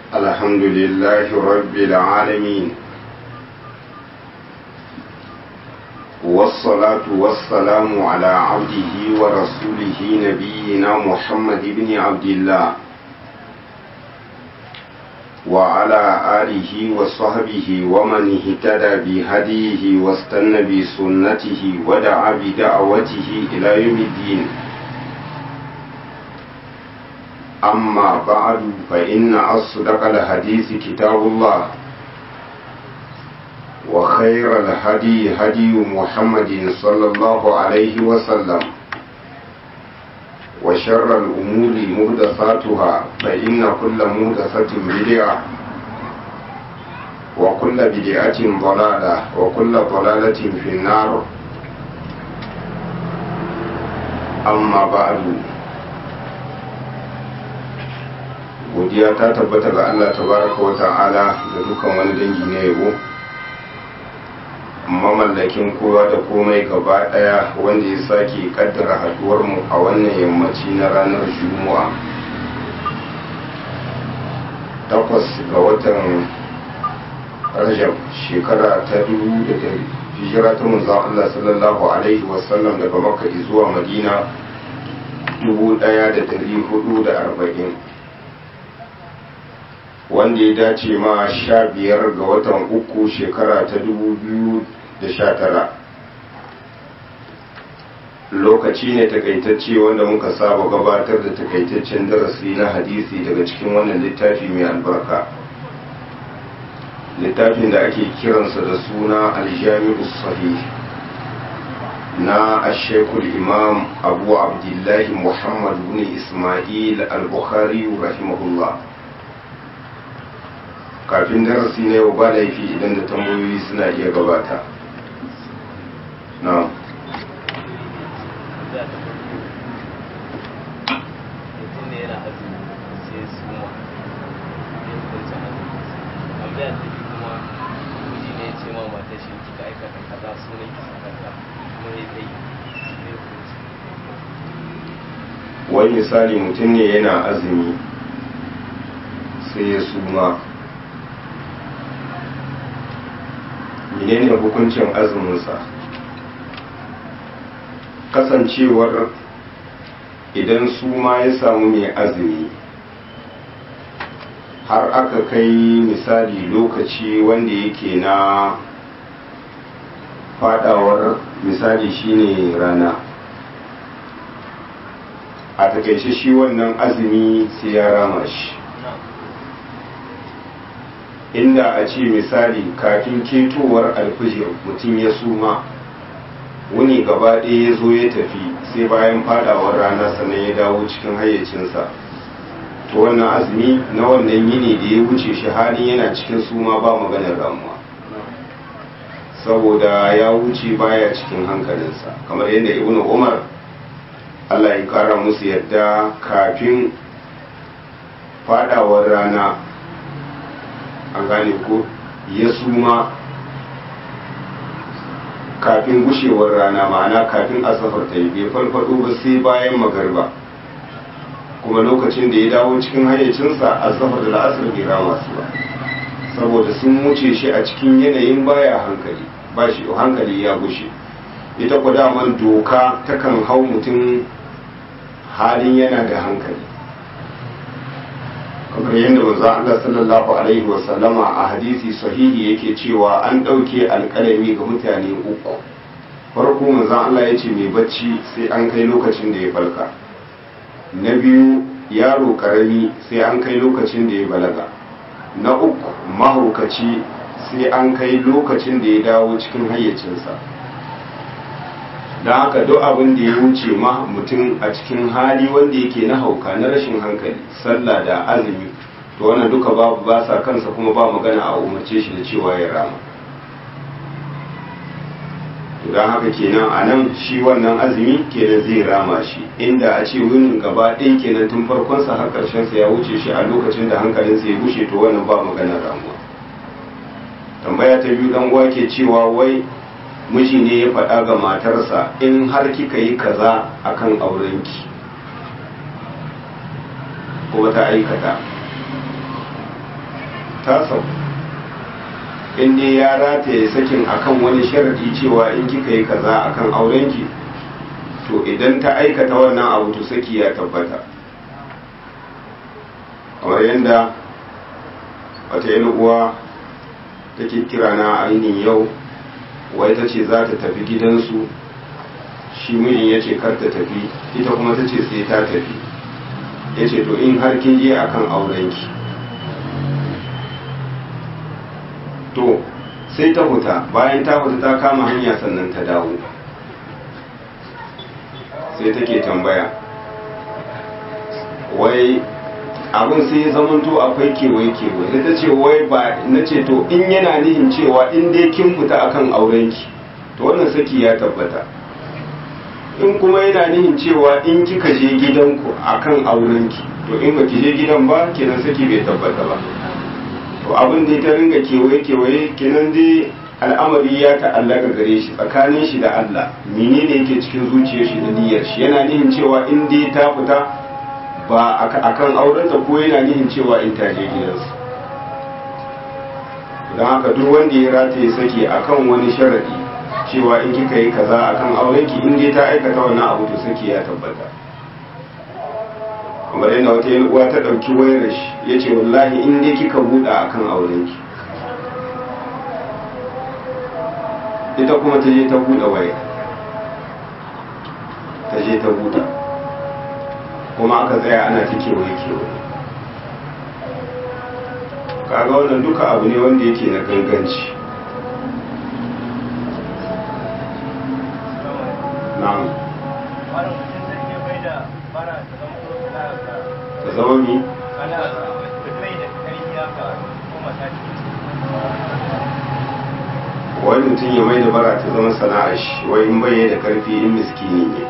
الحمد لله رب العالمين والصلاة والسلام على عبده ورسوله نبينا محمد بن عبد الله وعلى آله وصحبه ومن اهتدى بهديه واستنى بسنته ودعا بدعوته إلى يوم الدين أما بعد فإن أصدق الحديث كتاب الله وخير الهدي هدي محمد صلى الله عليه وسلم وشر الأمور مهدثاتها فإن كل مهدثة بدعة وكل بدعة ضلالة وكل ضلالة في النار أما بعد godiya ta tabbata ga Allah tabaraka wa ta'ala da dukan wani dangi na yabo mamallakin kowa da komai gaba daya wanda ya sake kaddara haduwar mu a wannan yammaci na ranar juma'a takwas ga watan rajab shekara ta dubu da hijira ta manzon Allah sallallahu alaihi wasallam daga makka zuwa madina dubu daya da dari hudu da arba'in wanda ya dace ma sha biyar ga watan uku shekara ta dubu biyu da sha tara lokaci ne takaitacce wanda muka saba gabatar da takaitaccen darasi na hadisi daga cikin wannan littafi mai albarka littafin da ake kiransa da suna aljami'u sahih na ashekul imam abu abdullahi muhammad bin ismail al-bukhari rahimahullah kafin darasi na yau ba laifi idan da tambayoyi suna iya gabata na wani misali mutum ne yana azumi sai ya suma menene hukuncin azuminsa kasancewar idan su ma ya samu mai azumi har aka kai misali lokaci wanda yake na fadawar misali shine rana a takaice shi wannan azumi sai ya rama shi inda a ce misali kafin ketowar alfijir mutum ya suma wuni gaba ɗaya ya zo ya tafi sai bayan fadawar rana sannan ya dawo cikin hayyacinsa to wannan azumi na wannan yini da ya wuce shi halin yana cikin suma ba maganar ramuwa saboda ya wuce baya cikin hankalinsa kamar yadda ibn umar allah ya kara musu yadda kafin fadawar rana an gane ko ya suma kafin gushewar rana ma'ana kafin asafar ta yi bai farfado ba sai bayan magarba kuma lokacin da ya dawo cikin hayyacinsa asafar da la'asar bai rama su ba saboda sun wuce shi a cikin yanayin baya hankali ba shi hankali ya gushe ita ku daman doka takan hau mutum halin yana da hankali kamar yadda manzo Allah sallallahu alaihi wasallama a hadisi sahihi yake cewa an ɗauke alƙalami ga mutane uku farko manzo Allah ya ce mai bacci sai an kai lokacin da ya falka na biyu yaro ƙarami sai an kai lokacin da ya balaga na uku mahaukaci sai an kai lokacin da ya dawo cikin hayyacinsa don haka duk abin da ya wuce ma mutum a cikin hali wanda yake na hauka na rashin hankali sallah da azumi to wannan duka babu ba sa kansa kuma ba magana a umarce shi da cewa ya rama to don haka kenan a nan shi wannan azumi kenan zai rama shi inda a ce wunin gaba ɗaya kenan tun farkonsa har ƙarshensa ya wuce shi a lokacin da hankalinsa ya bushe to wannan ba magana ramuwa tambaya ta biyu dan uwa ke cewa wai miji ne ya faɗa ga matarsa in har kika yi kaza akan aurenki kuma ta aikata ta sau in dai ya rataye sakin akan wani sharadi cewa in kika yi kaza akan aurenki to idan ta aikata wannan abu to saki ya tabbata kamar yadda wata yan uwa take kira na ainihin yau wai ta ce za ta tafi gidansu shi mijin ya ce kar ta tafi ita kuma ta ce sai ta tafi ya ce to in har kin je akan aurenki to sai ta huta bayan ta huta ta kama hanya sannan ta dawo sai take tambaya wai abin sai ya zamanto akwai kewaye kewaye da ta ce wai ba na ce to in yana nihin cewa in dai kin fita akan aurenki to wannan saki ya tabbata in kuma yana nihin cewa in kika je gidanku akan aurenki to in ba ki je gidan ba kenan saki bai tabbata ba to abin da ta ringa kewaye kewaye kenan dai al'amari ya ta'allaka gare shi tsakanin shi da Allah menene yake cikin zuciyar shi da niyyar shi yana nihin cewa in dai ta fita ba akan aurenta ko yana nihin cewa in ta je gidansu don haka duk wanda ya rataye saki akan wani sharadi cewa in kika yi kaza akan aurenki in dai ta aikata wannan abu to saki ya tabbata kamar yana wata yin uwa ta ɗauki wayar shi ya ce wallahi in dai kika buɗa akan aurenki ita kuma ta je ta buɗe waya ta je ta buɗe kuma aka tsaya ana ta kewaye kewaye kaga wannan duka abu ne wanda yake na ganganci na'am ta zama mi wani mutum ya mai da bara ta zama sana'a shi wai in bai da karfi in miskini ne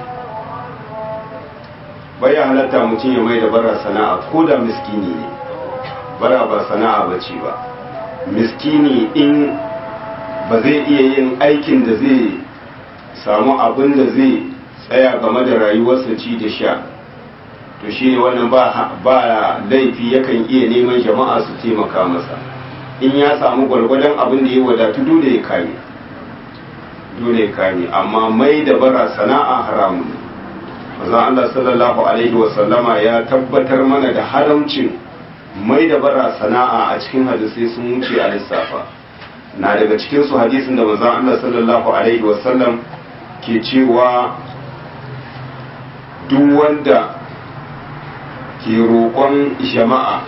baya halatta mutum ya mai da bara sana'a ko da miskini ne bara ba sana'a ba ce ba miskini in ba zai iya yin aikin da zai samu abin da zai tsaya game da rayuwarsa ci da sha to shi ne wannan ba laifi yakan iya neman jama'a su taimaka masa in ya samu gwargwadon abin da ya wadatu dole ya kame dole ya kame amma mai da bara sana'a haramun manzon Allah sallallahu alaihi wasallama ya tabbatar mana da haramcin mai da bara sana'a a cikin hadisai sun wuce a lissafa na daga cikin su hadisin da manzon Allah sallallahu alaihi wasallam ke cewa duk wanda ke roƙon jama'a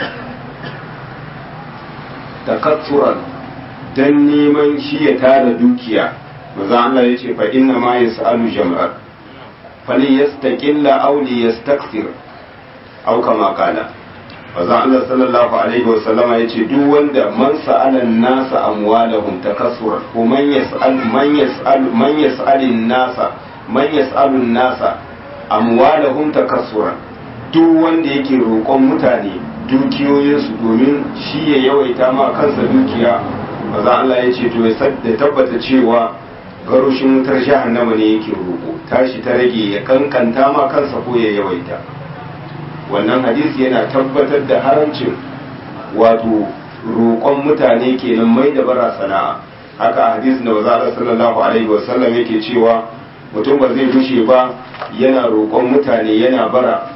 takatsuran don neman shi ya tara dukiya maza Allah ya ce fa inna ma ya sa'alu jam'ar fali ya staƙilla auli ya staksir au kama kala maza Allah sallallahu alaihi wa sallama ya ce duk wanda man sa'alan nasa amwalahum takassuran ko man yas'al man yas'al man yas'alin nasa man yas'alun nasa amwalahum takassuran duk wanda yake roƙon mutane dukiyoyinsu domin shi ya yawaita ma kansa dukiya maza Allah ya ce to ya tabbata cewa garushin wutar jahannama ne yake roƙo tashi ta rage ya kankanta ma kansa ko ya yawaita wannan hadisi yana tabbatar da haramcin wato roƙon mutane kenan mai da bara sana'a haka hadisin da maza sallallahu alaihi wasallam yake cewa mutum ba zai rushe ba yana roƙon mutane yana bara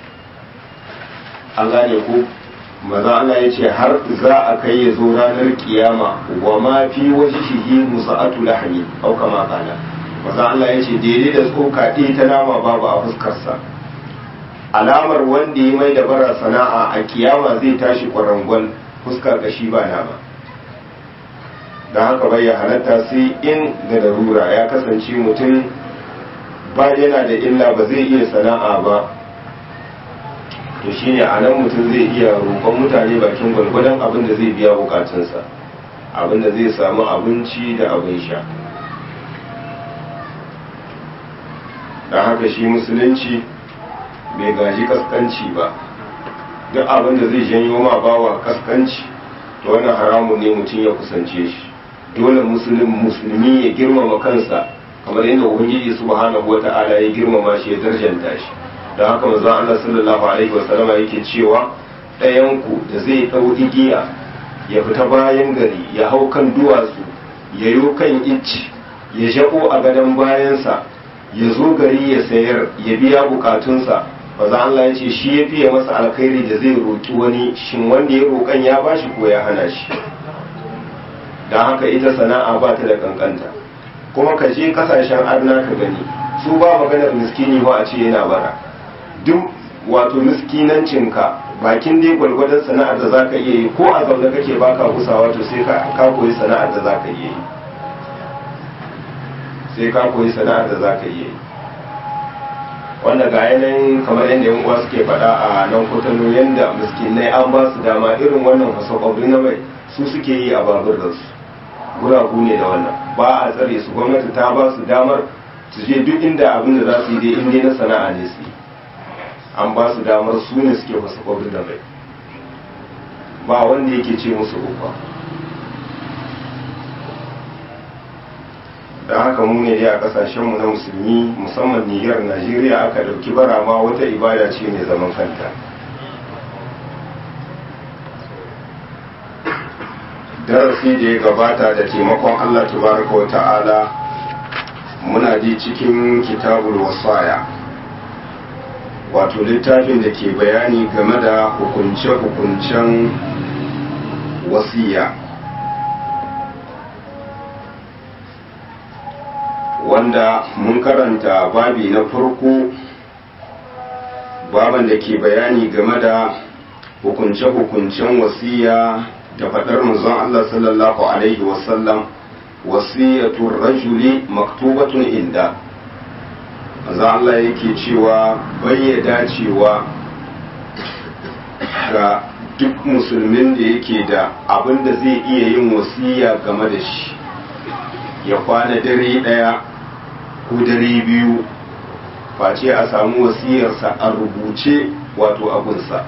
an gane ku maza Allah ya ce har za a kai ya zo ranar kiyama wa ma fi wajhihi musa'atu lahmi au kama kana maza Allah ya ce daidai da tsoka ɗaya ta nama babu a fuskarsa alamar wanda ya mai da bara sana'a a kiyama zai tashi kwarangon fuskar kashi ba nama don haka bai ya halatta sai in da darura ya kasance mutum ba yana da illa ba zai iya sana'a ba to shine a nan mutum zai iya roƙon mutane bakin gwalgwadon abin da zai biya bukatunsa abin da zai samu abinci da abin sha don haka shi musulunci bai gaji kaskanci ba duk abin da zai janyo ma bawa kaskanci to wannan haramun ne mutum ya kusance shi dole musulmi ya girmama kansa kamar yadda ubangiji subhanahu wata'ala ya girmama shi ya darjanta shi da haka manzo Allah sallallahu alaihi wasallam yake cewa ɗayan ku da zai ɗau igiya ya fita bayan gari ya hau kan duwatsu ya yo kan icci ya jabo a gadon bayansa ya zo gari ya sayar ya biya bukatunsa maza Allah ya ce shi ya fiye masa alkhairi da zai roƙi wani shin wanda ya roƙan ya bashi ko ya hana shi don haka ita sana'a ba ta da kankanta kuma ka je kasashen arna ka gani su ba maganar miskini ba a ce yana bara duk wato miskinancinka bakin dai gwargwadon sana'ar da zaka iya yi ko a zaune kake baka kusawa to sai ka koyi sana'ar da zaka iya yi sai ka koyi sana'ar da zaka iya yi wanda ga yanayin kamar yadda yan uwa suke faɗa a nan kotano yadda miskinai an ba su dama irin wannan fasakwabri na mai su suke yi a babur da su guragu ne da wannan ba a tsare su gwamnati ta ba su damar su je duk inda abin da za su yi dai inda na sana'a ne su yi an ba su damar su ne suke fasakwabri da mai ba wanda yake ce musu uba da haka mu ne dai a kasashenmu na musulmi musamman niyyar najeriya aka dauki bara ma wata ibada ce mai zaman kanta darasi da ya gabata da taimakon allah tabaraka wa ta'ala muna ji cikin kitabul wasaya wato littafin da ke bayani game da hukunce-hukuncen wasiya wanda mun karanta babi na farko baban da ke bayani game da hukunce-hukuncen wasiya da faɗar manzon Allah sallallahu Alaihi wasallam wasiyatun rajuli maktubatun inda manzon Allah yake cewa bayyada cewa ga duk musulmin da yake da abin da zai iya yin wasiya game da shi ya kwana dare ɗaya ko dare biyu face a samu wasiyarsa a rubuce wato abunsa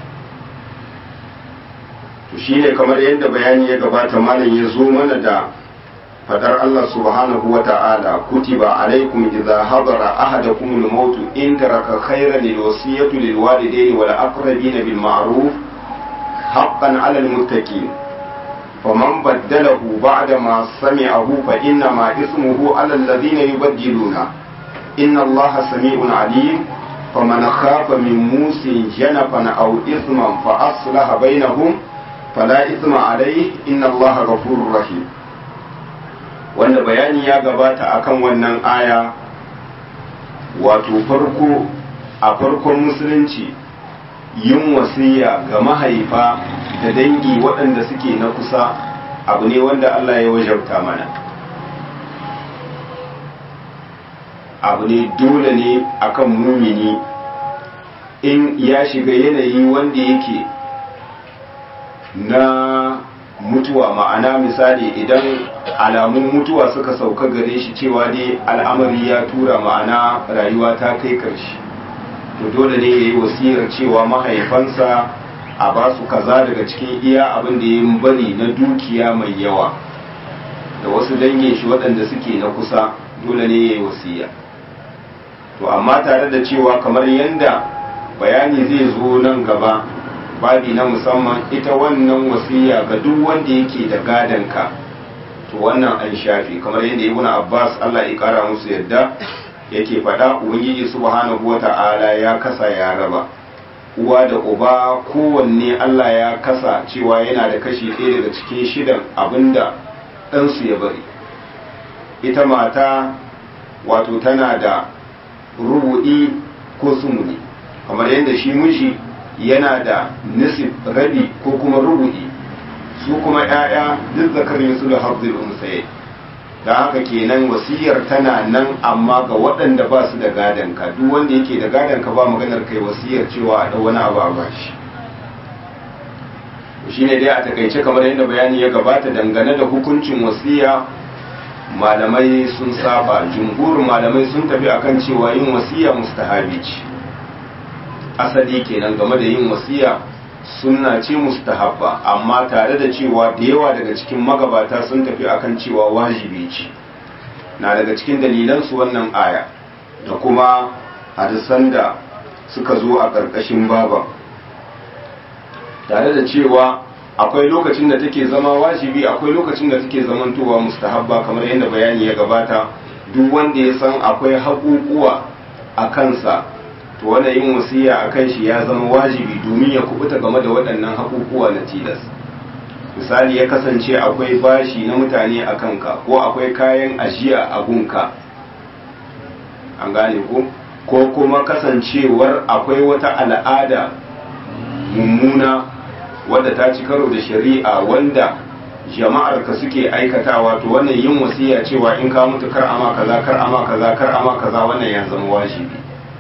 to shi ne kamar yadda bayani ya gabata malam ya zo mana da fadar Allah subhanahu wa ta'ala kutiba alaikum idza hadara ahadakum al-maut in taraka khayran lil wasiyati lil walidayni wal aqrabin bil ma'ruf haqqan 'ala al-muttaqin فمن بدله بعد ما سمعه فإنما اسمه على الذين يبدلونه إن الله سميع عليم فمن خاف من موس جنفا أو إثما فأصلح بينهم فلا إثم عليه إن الله غفور رحيم wanda bayani ya gabata akan wannan aya wato farko a farkon musulunci yin wasiya ga mahaifa da dangi waɗanda suke na kusa abu ne wanda Allah ya wajabta mana abu ne dole ne akan mumini in ya shiga yanayi wanda yake na mutuwa ma'ana misali idan alamun mutuwa suka sauka gare shi cewa dai al'amari ya tura ma'ana rayuwa ta kai karshe to dole ne ya yi wasiyar cewa mahaifansa a ba su kaza daga cikin iya abin da ya bari na dukiya mai yawa da wasu dangin shi waɗanda suke na kusa dole ne ya yi wasiya to amma tare da cewa kamar yadda bayani zai zo nan gaba babi na musamman ita wannan wasiya ga duk wanda yake da gadonka to wannan an shafi kamar yadda ibn abbas allah ya kara musu yadda yake faɗa ubangiji subhanahu wata'ala ya kasa ya raba uwa da uba kowanne Allah ya kasa cewa yana da kashi ɗaya daga cikin shidan abinda ɗansu ya bari ita mata wato tana da rubu'i ko sumuni kamar yadda shi miji yana da nisib rabi ko kuma rubu'i su kuma 'ya'ya duk zakarin su da hafzul unsaye da haka kenan wasiyar tana nan amma ga waɗanda ba su da gadon ka duk wanda yake da gadon ka ba maganar kai wasiyar cewa a wani abu a bashi shi ne dai a takaice kamar yadda bayani ya gabata dangane da hukuncin wasiya malamai sun saba jumhurin malamai sun tafi akan cewa yin wasiya mustahabi ce asali kenan game da yin wasiya sunna ce mustahabba amma tare da cewa da yawa daga cikin magabata sun tafi akan cewa wajibi ce na daga cikin dalilan su wannan aya da kuma hadisan da suka zo a ƙarƙashin baban tare da cewa akwai lokacin da take zama wajibi akwai lokacin da take zamantowa mustahabba kamar yadda bayani ya gabata duk wanda ya san akwai haƙuƙuwa a kansa to wanda yin wasiya a kan shi ya zama wajibi domin ya kubuta game da waɗannan haƙuƙuwa na tilas misali ya kasance akwai bashi na mutane a kanka ko akwai kayan ajiya a gunka an gane ko ko kuma kasancewar akwai wata al'ada mummuna wadda ta ci karo da shari'a wanda jama'ar ka suke aikatawa to wannan yin wasiya cewa in ka mutu kar ama kaza kar ama kaza kar ama kaza wannan ya zama wajibi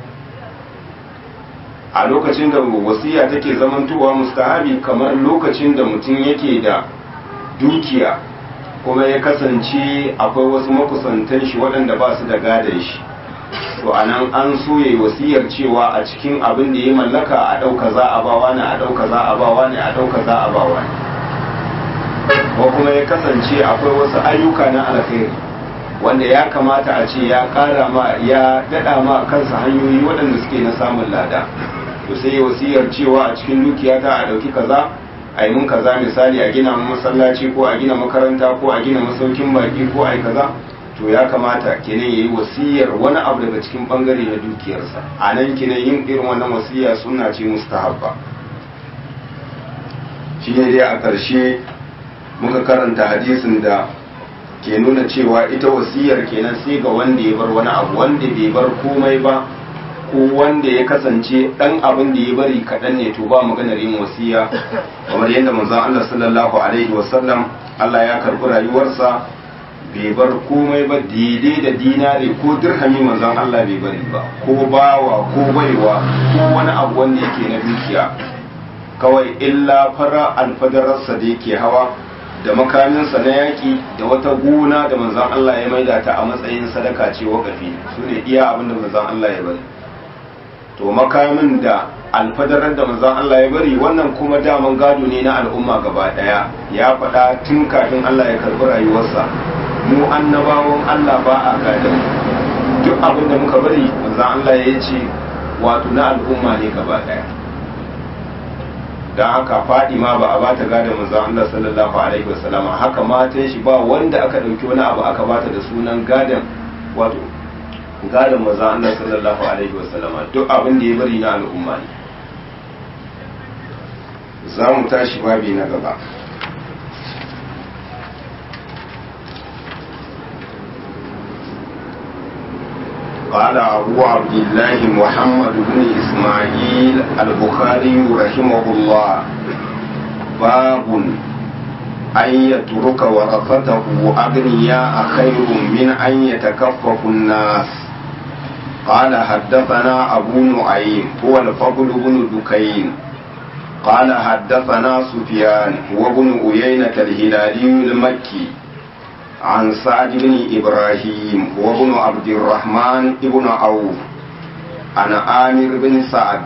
a lokacin da wasiya take zamantowa mustahabi kamar lokacin da mutum yake da dukiya kuma ya kasance akwai wasu makusantan shi waɗanda ba su da gadon shi to a nan an so ya yi wasiyar cewa a cikin abin da ya mallaka a ɗauka za a bawa ne a ɗauka za a bawa ne a ɗauka za a bawa ne ko kuma ya kasance akwai wasu ayyuka na alkhairi wanda ya kamata a ce ya ƙara ma ya daɗa ma kansa hanyoyi waɗanda suke na samun lada to sai wasiyar cewa a cikin dukiyata a ɗauki kaza a yi mun kaza misali a gina masallaci ko a gina makaranta ko a gina masaukin baki ko a yi kaza to ya kamata kenan ya yi wasiyar wani abu daga cikin bangare na dukiyarsa a nan kenan yin irin wannan wasiya suna ce mustahabba shi ne dai a ƙarshe muka karanta hadisin da ke nuna cewa ita wasiyar kenan sai ga wanda ya bar wani abu wanda bai bar komai ba ko wanda ya kasance dan abin da ya bari kaɗan ne to ba maganar yin wasiya kamar yadda manzon Allah sallallahu alaihi wasallam Allah ya karɓi rayuwarsa bai bar komai ba daidai da dinare ko dirhami manzon Allah bai bari ba ko bawa ko baiwa ko wani abu wanda yake na dukiya kawai illa fara alfadararsa da yake hawa da makaminsa na yaƙi da wata gona da manzon Allah ya maida ta a matsayin sadaka ce wakafi su ne iya abin da manzon Allah ya bari to makamin da alfadarar da manzon Allah ya bari wannan kuma daman gado ne na al'umma gaba daya ya faɗa tun kafin Allah ya karɓi rayuwarsa mu annabawan Allah ba a gadon duk abin da muka bari manzon Allah ya ce wato na al'umma ne gaba daya don haka Fadima ba a bata gadon manzon Allah sallallahu alaihi wasallama haka matan shi ba wanda aka ɗauki wani abu aka bata da sunan gadon wato gadon maza Allah sallallahu alaihi wasallama duk abin da ya bari na al'umma ne za mu tashi babi na gaba قال أبو عبد الله محمد بن إسماعيل البخاري رحمه الله باب أن يترك ورثته أغنياء خير من أن يتكفف الناس قال حدثنا أبو نعيم هو الفضل بن دكين قال حدثنا سفيان هو بن أيينة الهلالي المكي عن سعد بن إبراهيم هو بن عبد الرحمن بن عوف عن عامر بن سعد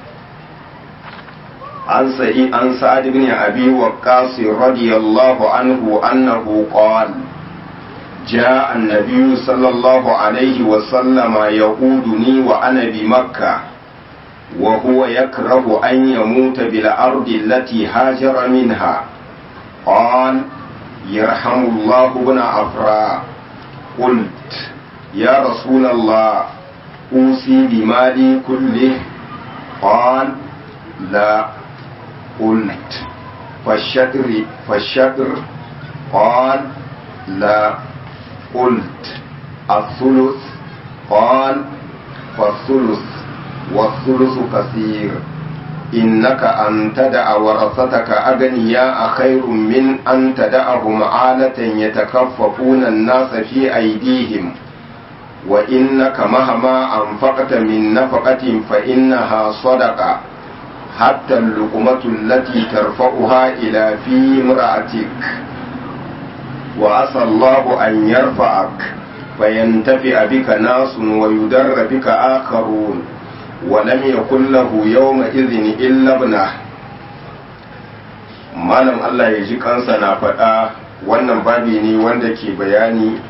عن سعيد عن سعد بن ابي وقاص رضي الله عنه انه قال جاء النبي صلى الله عليه وسلم يعودني وانا بمكه وهو يكره ان يموت بالارض التي هاجر منها قال يرحم الله ابن عفراء قلت يا رسول الله اوصي بمالي كله قال لا قلت فالشطر فالشطر قال لا قلت الثلث قال فالثلث والثلث كثير إنك أن تدع ورثتك أغنياء خير من أن تدعهم عالة يتكففون الناس في أيديهم وإنك مهما أنفقت من نفقة فإنها صدقة حتى اللقمة التي ترفعها إلى في امرأتك وعسى الله أن يرفعك فينتفع بك ناس ويدر بك آخرون ولم يكن له يومئذ إلا ابنه malam Allah ya ji kansa na faɗa wannan babi ne wanda ke bayani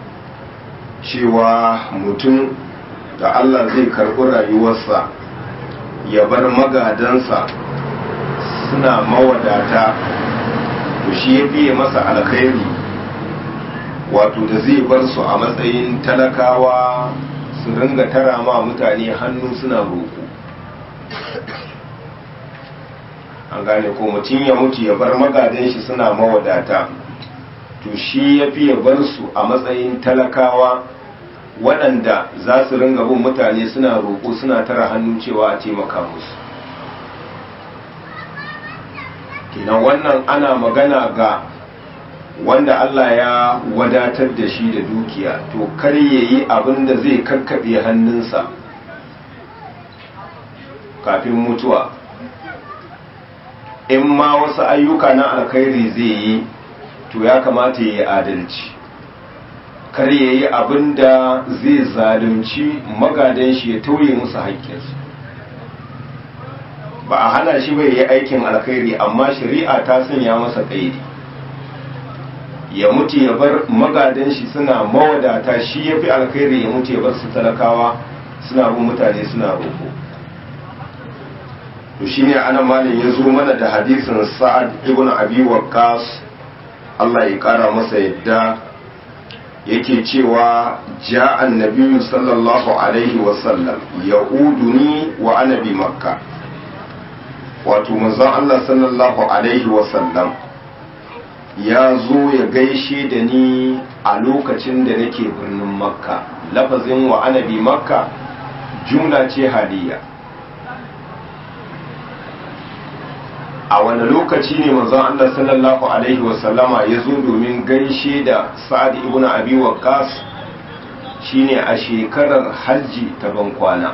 cewa mutum da Allah zai karɓi rayuwarsa ya bar magadansa suna mawadata to shi ya fiye masa alkhairi wato da zai bar su a matsayin talakawa su ringa tara ma mutane hannu suna roƙo an gane ko mutum ya mutu ya bar magadan shi suna mawadata to shi ya fi ya bar su a matsayin talakawa waɗanda za su ringa bin mutane suna roƙo suna tara hannu cewa a taimaka musu kenan wannan ana magana ga wanda Allah ya wadatar da shi da dukiya to kar ya yi abin da zai kakkaɓe hannunsa kafin mutuwa in ma wasu ayyuka na alkhairi zai yi to ya kamata ya yi adalci kar ya yi abin da zai zalunci magadan shi ya tauye musu haƙƙinsu ba a hana shi bai yi aikin alkhairi amma shari'a ta sanya masa ƙaidi ya mutu ya bar magadan shi suna mawadata shi ya fi alkhairi ya mutu ya bar su talakawa suna bin mutane suna roƙo to shine anan malam ya zo mana da hadisin sa'ad ibn abi waqqas Allah ya kara masa yadda yake cewa ja annabi sallallahu alaihi wasallam ya'uduni wa ana bi makka wato manzon Allah sallallahu alaihi wasallam ya zo ya gaishe da ni a lokacin da nake birnin makka lafazin wa ana bi makka jumla ce haliya a wani lokaci ne manzon Allah sallallahu alaihi wasallama ya zo domin gaishe da sa'ad ibn abi waqqas shine a shekarar hajji ta bankwana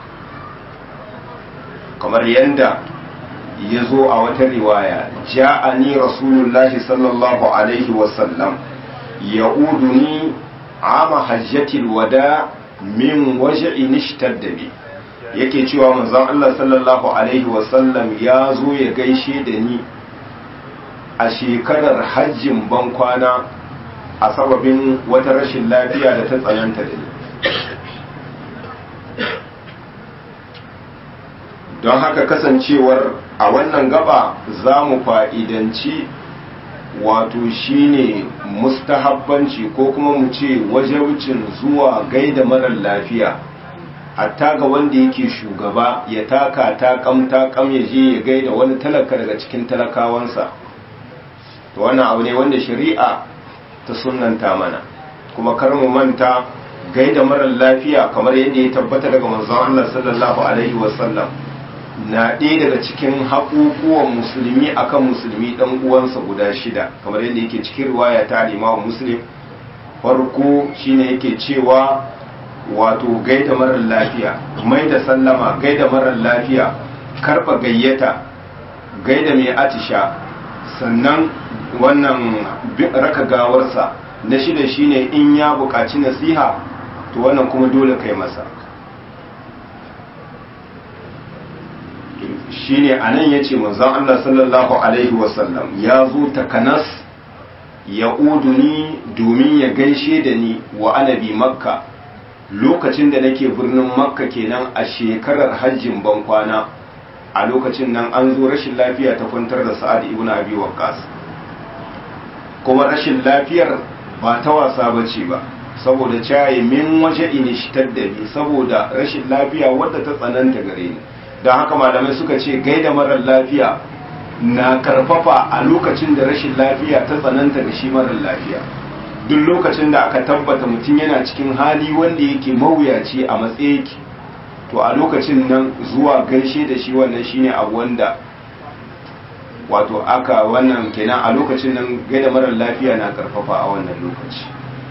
kamar yanda ya zo a wata riwaya ja'ani rasulullahi sallallahu alaihi wasallam ya'uduni ama hajjatil wada min waj'in ishtadda bi yake cewa manzon Allah sallallahu alaihi wasallam ya zo ya gaishe da ni a shekarar hajjin bankwana a sababin wata rashin lafiya da ta tsananta da ni don haka kasancewar a wannan gaba za mu fa'idanci wato shine mustahabbanci ko kuma mu ce wajaucin zuwa gaida marar lafiya hatta ga wanda yake shugaba ya taka takam takam ya je ya gaida wani talaka daga cikin talakawansa to wannan abu ne wanda shari'a ta sunanta mana kuma kar mu manta gaida marar lafiya kamar yadda ya tabbata daga manzon Allah sallallahu alaihi wasallam na ɗaya daga cikin haƙuƙuwan musulmi akan musulmi ɗan uwansa guda shida kamar yadda yake cikin riwaya ta al-Imam Muslim farko shine yake cewa wato gaida marar lafiya mai da sallama gaida marar lafiya karba gayyata gaida mai atisha sannan wannan raka gawarsa na shida shine in ya buƙaci nasiha to wannan kuma dole kai masa shine anan yace manzon Allah sallallahu alaihi wasallam ya zo takanas ya uduni domin ya gaishe da ni wa anabi makka lokacin da nake birnin makka kenan a shekarar hajjin bankwana a lokacin nan an zo rashin lafiya ta kwantar da sa'ad ibn abi waqqas kuma rashin lafiyar ba ta wasa bace ba saboda caye min waje da ni saboda rashin lafiya wadda ta tsananta gare ni don haka malamai suka ce gaida marar lafiya na karfafa a lokacin da rashin lafiya ta tsananta da shi marar lafiya duk lokacin da aka tabbata mutum yana cikin hali wanda yake mawuyaci a matsayiki to a lokacin nan zuwa gaishe da shi wannan shine abu wanda wato aka wannan kenan a lokacin nan gaida marar lafiya na karfafa a wannan lokaci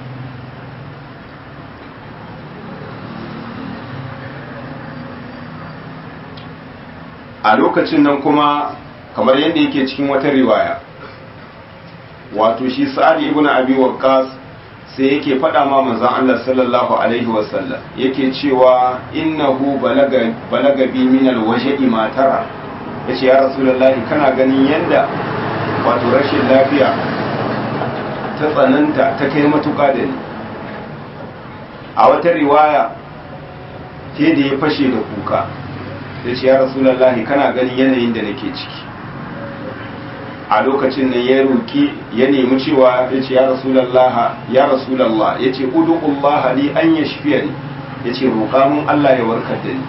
a lokacin nan kuma kamar yadda yake cikin wata riwaya wato shi sa'ad ibn abi waqqas sai yake faɗa ma manzon Allah sallallahu alaihi wasallam yake cewa innahu balaga balaga bi min alwajhi ma tara yace ya rasulullahi kana ganin yanda wato rashin lafiya ta tsananta ta kai matuƙa da ni a wata riwaya ke da ya fashe da kuka yace ya rasulullahi kana ganin yanayin da nake ciki a lokacin nan ya roki ya nemi cewa ya ce ya rasulallah ya rasulallah ya ce udullah li an yashfiyani ya ce roƙa mun Allah ya warkar da ni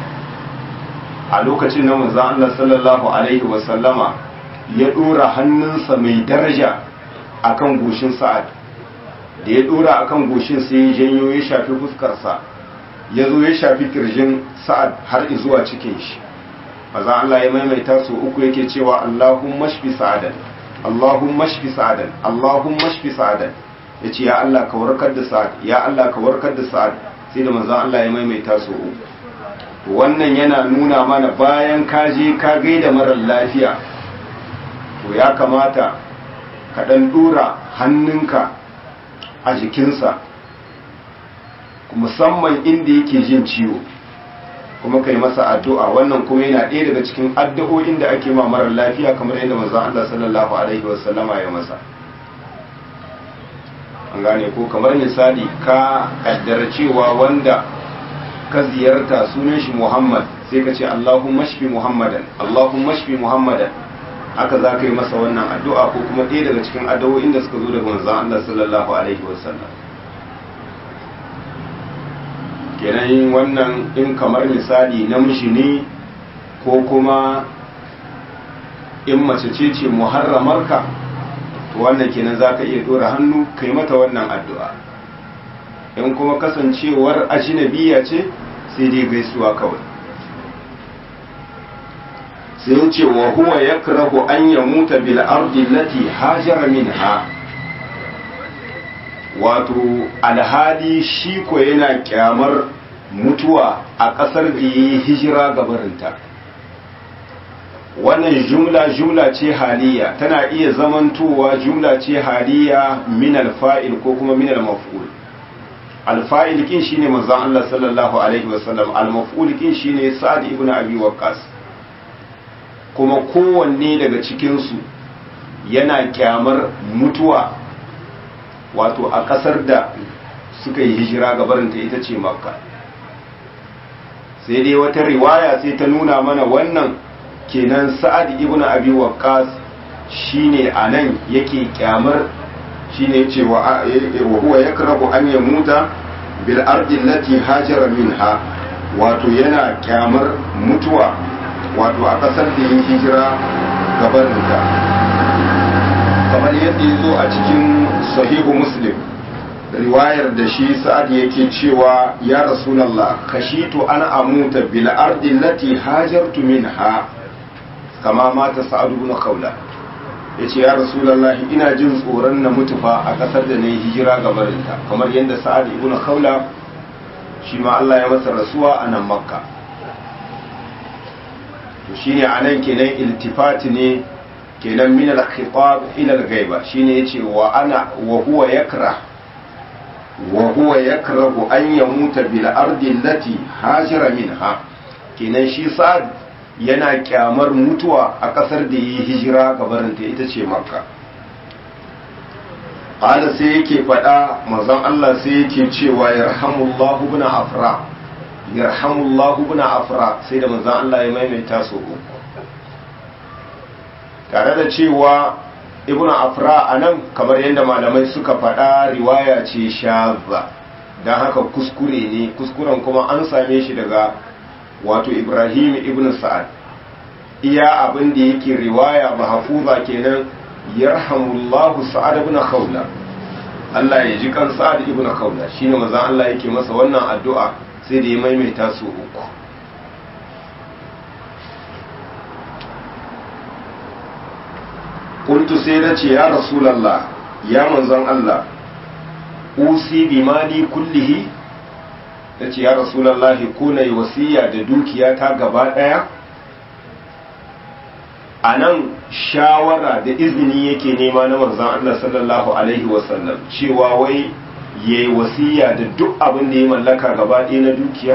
a lokacin nan manzon Allah sallallahu alaihi wa sallama ya dora hannunsa mai daraja akan goshin sa'ad da ya dora akan goshin sai ya janyo ya shafi fuskarsa ya zo ya shafi kirjin sa'ad har zuwa cikin shi maza Allah ya maimaita su uku yake cewa Allahumma shfi sa'adan Allahumma shfi sa'adan Allahumma shfi sa'adan yace ya Allah ka warkar da sa'ad ya Allah ka warkar da sa'ad sai da maza Allah ya maimaita su uku to wannan yana nuna mana bayan ka je ka gaida marar lafiya to ya kamata ka dan dora hannunka a jikinsa musamman inda yake jin ciwo kuma kai masa addu'a wannan kuma yana ɗaya daga cikin addu'o'in da ake ma marar lafiya kamar yadda manzon Allah sallallahu alaihi wasallama ya masa an gane ko kamar misali ka kaddara cewa wanda ka ziyarta sunan shi Muhammad sai ka ce Allahumma shfi Muhammadan Allahumma shfi Muhammadan haka za ka yi masa wannan addu'a ko kuma ɗaya daga cikin addu'o'in da suka zo daga manzon Allah sallallahu alaihi wasallam kenan wannan in kamar misali namiji ne ko kuma in mace ce ce muharramarka to wannan kenan za ka iya dora hannu kai mata wannan addu'a in kuma kasancewar ajinabiya ce sai dai gaisuwa kawai sai ce wa huwa yakrahu an yamuta bil ardi allati hajara minha wato alhali shi ko yana kyamar mutuwa a ƙasar da ya yi hijira gabarinta wannan jumla jumla ce haliya tana iya zamantowa jumla ce haliya min alfa'il ko kuma min almaf'ul alfa'il kin shine manzon Allah sallallahu alaihi wasallam almaf'ul kin shine Sa'd ibn Abi Waqqas kuma kowanne daga cikin su yana kyamar mutuwa wato a ƙasar da suka yi hijira gabarinta ita ce makka sai dai wata riwaya sai ta nuna mana wannan kenan sa'ad ibn abi waqqas shine anan yake kyamar shine yace wa huwa yakrahu an yamuta bil ardi allati hajara minha wato yana kyamar mutuwa wato a ƙasar da yin hijira gabarinta kamar yadda ya zo a cikin sahihu muslim riwayar da shi sa'ad yake cewa ya rasulallah kashitu an amuta bil ardi lati hajartu minha kama mata sa'ad ibn khawla yace ya rasulallah ina jin tsoron na mutu fa a kasar da nayi hijira ga barinta kamar yadda sa'ad ibn khawla shi ma Allah ya masa rasuwa a nan makka to shine anan kenan iltifati ne kenan min al-khitab ila al-ghaiba shine yace wa ana wa huwa yakrah wa huwa yakrahu an yamuta bil ardi allati hajara minha kenan shi sa'ad yana kyamar mutuwa a kasar da yi hijira gabarinta ita ce makka qala sai yake fada manzon Allah sai yake cewa yarhamullahu ibn afra yarhamullahu ibn afra sai da manzon Allah ya maimaita su uku tare da cewa ibn afra a nan kamar yadda malamai suka faɗa riwaya ce shazza don haka kuskure ne kuskuren kuma an same shi daga wato ibrahim ibn sa'ad iya abin da yake riwaya mahfuza kenan yarhamullahu sa'ad ibn khawla Allah ya ji kan sa'ad ibn khawla shine manzon Allah yake masa wannan addu'a sai da ya maimaita su uku kuntu sai na ce ya rasulallah ya manzon Allah usi bi mali kullihi na ce ya rasulallah ko na yi wasiya da dukiya ta gaba ɗaya a nan shawara da izini yake nema na manzon Allah sallallahu alaihi wasallam cewa wai ya yi wasiya da duk abin da ya mallaka gaba ɗaya na dukiya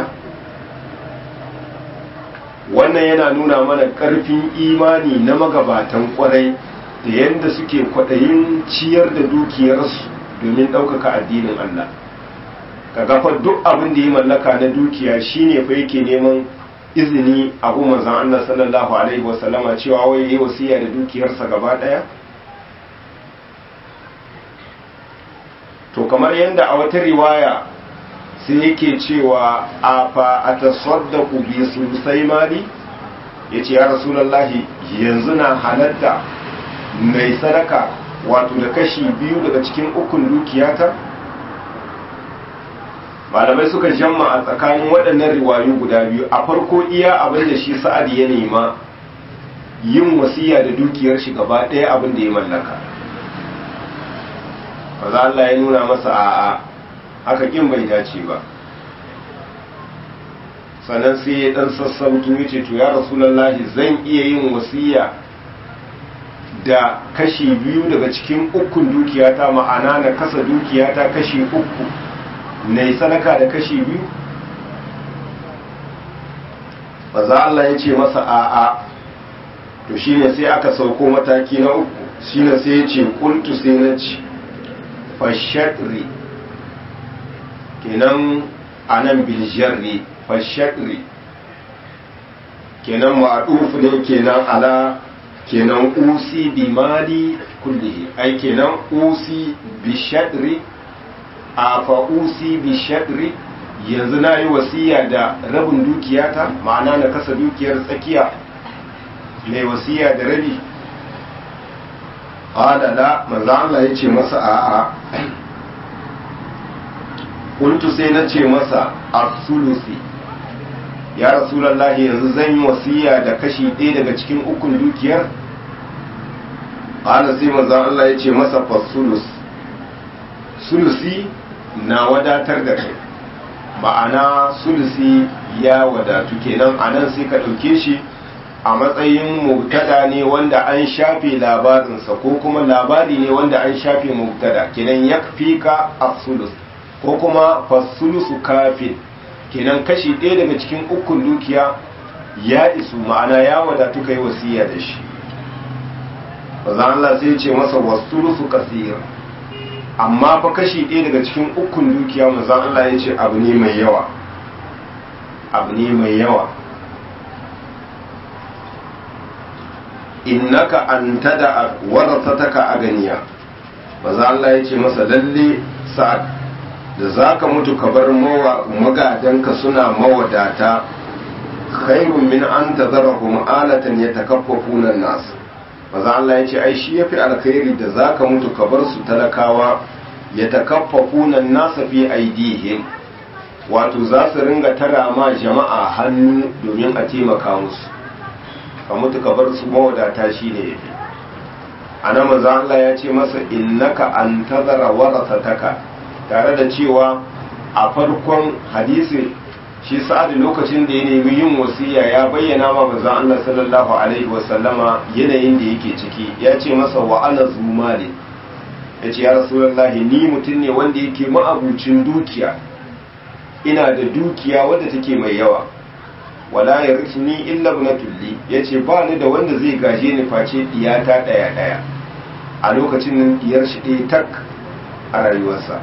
wannan yana nuna mana ƙarfin imani na magabatan ƙwarai da yadda suke kwaɗayin ciyar da dukiyarsu domin ɗaukaka addinin Allah ka gafa duk abin da ya mallaka na dukiya shine fa yake neman izini a manzon Allah sallallahu alaihi wasallama cewa wai yi wasiya da dukiyarsa gaba daya to kamar yadda a wata riwaya sai yake cewa a fa a tasaddaku bi sulusai mali ya ce ya rasulallahi yanzu na halatta mai sadaka wato da kashi biyu daga cikin ukun dukiyata malamai suka jamma a tsakanin waɗannan riwayu guda biyu a farko iya abin da shi sa'ad ya nema yin wasiya da dukiyar shi gaba ɗaya abin da ya mallaka maza Allah ya nuna masa a'a haka kin bai dace ba sannan sai ya dan sassautu ya ce to ya rasulullahi zan iya yin wasiya da kashi biyu daga cikin ukun dukiyata ma'ana na kasa dukiyata kashi uku na yi sadaka da kashi biyu maza Allah ya ce masa a'a to shine sai aka sauko mataki na uku shine sai ya ce kultu sai na ci fashatri kenan anan biljarri fashatri kenan ma'adufu ne kenan ala kenan usi bi mali kullihi ai kenan usi bi shadri a fa usi bi shadri yanzu na yi wasiya da rabin dukiyata ma'ana na kasa dukiyar tsakiya mai wasiya da rabi qala la manzo Allah ya ce masa a'a kuntu sai na ce masa as-sulusi ya rasulullahi yanzu zan yi wasiya da kashi ɗaya daga cikin ukun dukiyar qala sai manzo Allah ya ce masa fasulus sulusi na wadatar da kai ma'ana sulusi ya wadatu kenan anan sai ka ɗauke shi a matsayin mubtada ne wanda an shafe labarinsa ko kuma labari ne wanda an shafe mubtada kenan ya fi ka sulus ko kuma fasulusu kafin kenan kashi ɗaya daga cikin ukun dukiya ya isu ma'ana ya wadatu kai wasiya da shi bazan Allah sai ce masa wasulusu kasir amma fa kashi ɗaya daga cikin ukun dukiya mazan Allah ya ce abu ne mai yawa abu ne mai yawa innaka an tada warasataka a ganiya maza Allah ya ce masa lalle sa'ad da za ka mutu ka bar magadanka suna mawadata khairun min an tazarahum alatan yatakaffafuna nas maza Allah ya ce ai shi yafi alkhairi da za ka mutu ka bar su talakawa yatakaffafuna nas fi aidihim wato za su ringa tara ma jama'a hannu domin a taimaka musu ka mutu ka bar su mawadata shi ne yafi a nan maza Allah ya ce masa innaka an tazara warasataka tare da cewa a farkon hadisi shi sa'adu lokacin da ya nemi yin wasiya ya bayyana ma maza Allah sallallahu alaihi wasallama yanayin da yake ciki ya ce masa wa ana zumali ya ce ya rasulullahi ni mutum ne wanda yake ma'abucin dukiya ina da dukiya wadda take mai yawa wala ya ni illa ibnatulli yace ba ni da wanda zai gaje ni face diyata daya daya a lokacin nan diyar shi ɗaya tak a rayuwarsa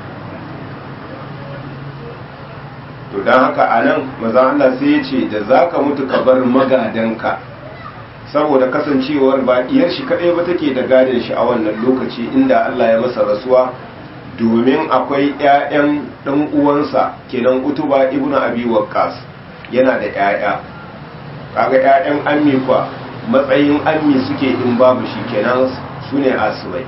to don haka a nan maza Allah sai ya ce da za ka mutu ka bar magadanka saboda kasancewar ba diyar shi kaɗai ba take da gadon shi a wannan lokaci inda Allah ya masa rasuwa domin akwai 'ya'yan ɗan uwansa kenan utuba ibnu abi waqqas yana da 'ya'ya kaga 'ya'yan ammi kwa matsayin ammi suke in babu shi kenan su ne asibai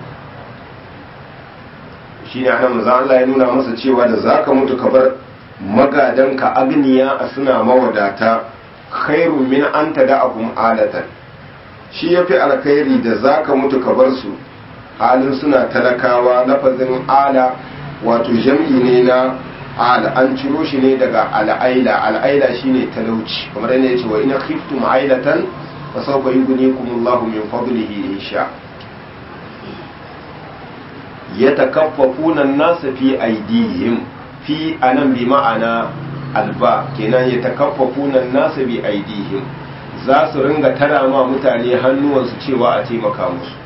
shi ne ana maza Allah ya nuna masa cewa da za ka mutu ka bar magadanka agniya a suna mawadata khairu min an ta da abun alatan shi ya fi alkhairi da za ka mutu ka bar su halin suna talakawa lafazin ala wato jam'i ne na ala an ciro shi ne daga al'aila al'aila shine talauci kamar yadda ya ce wa ina khiftum ailatan fa sawfa yughnikum Allahu min fadlihi in sha yatakaffafuna an-nasa fi aydihim fi anan bi ma'ana alba kenan yatakaffafuna an-nasa bi aydihim za su ringa tara ma mutane hannuwansu cewa a taimaka musu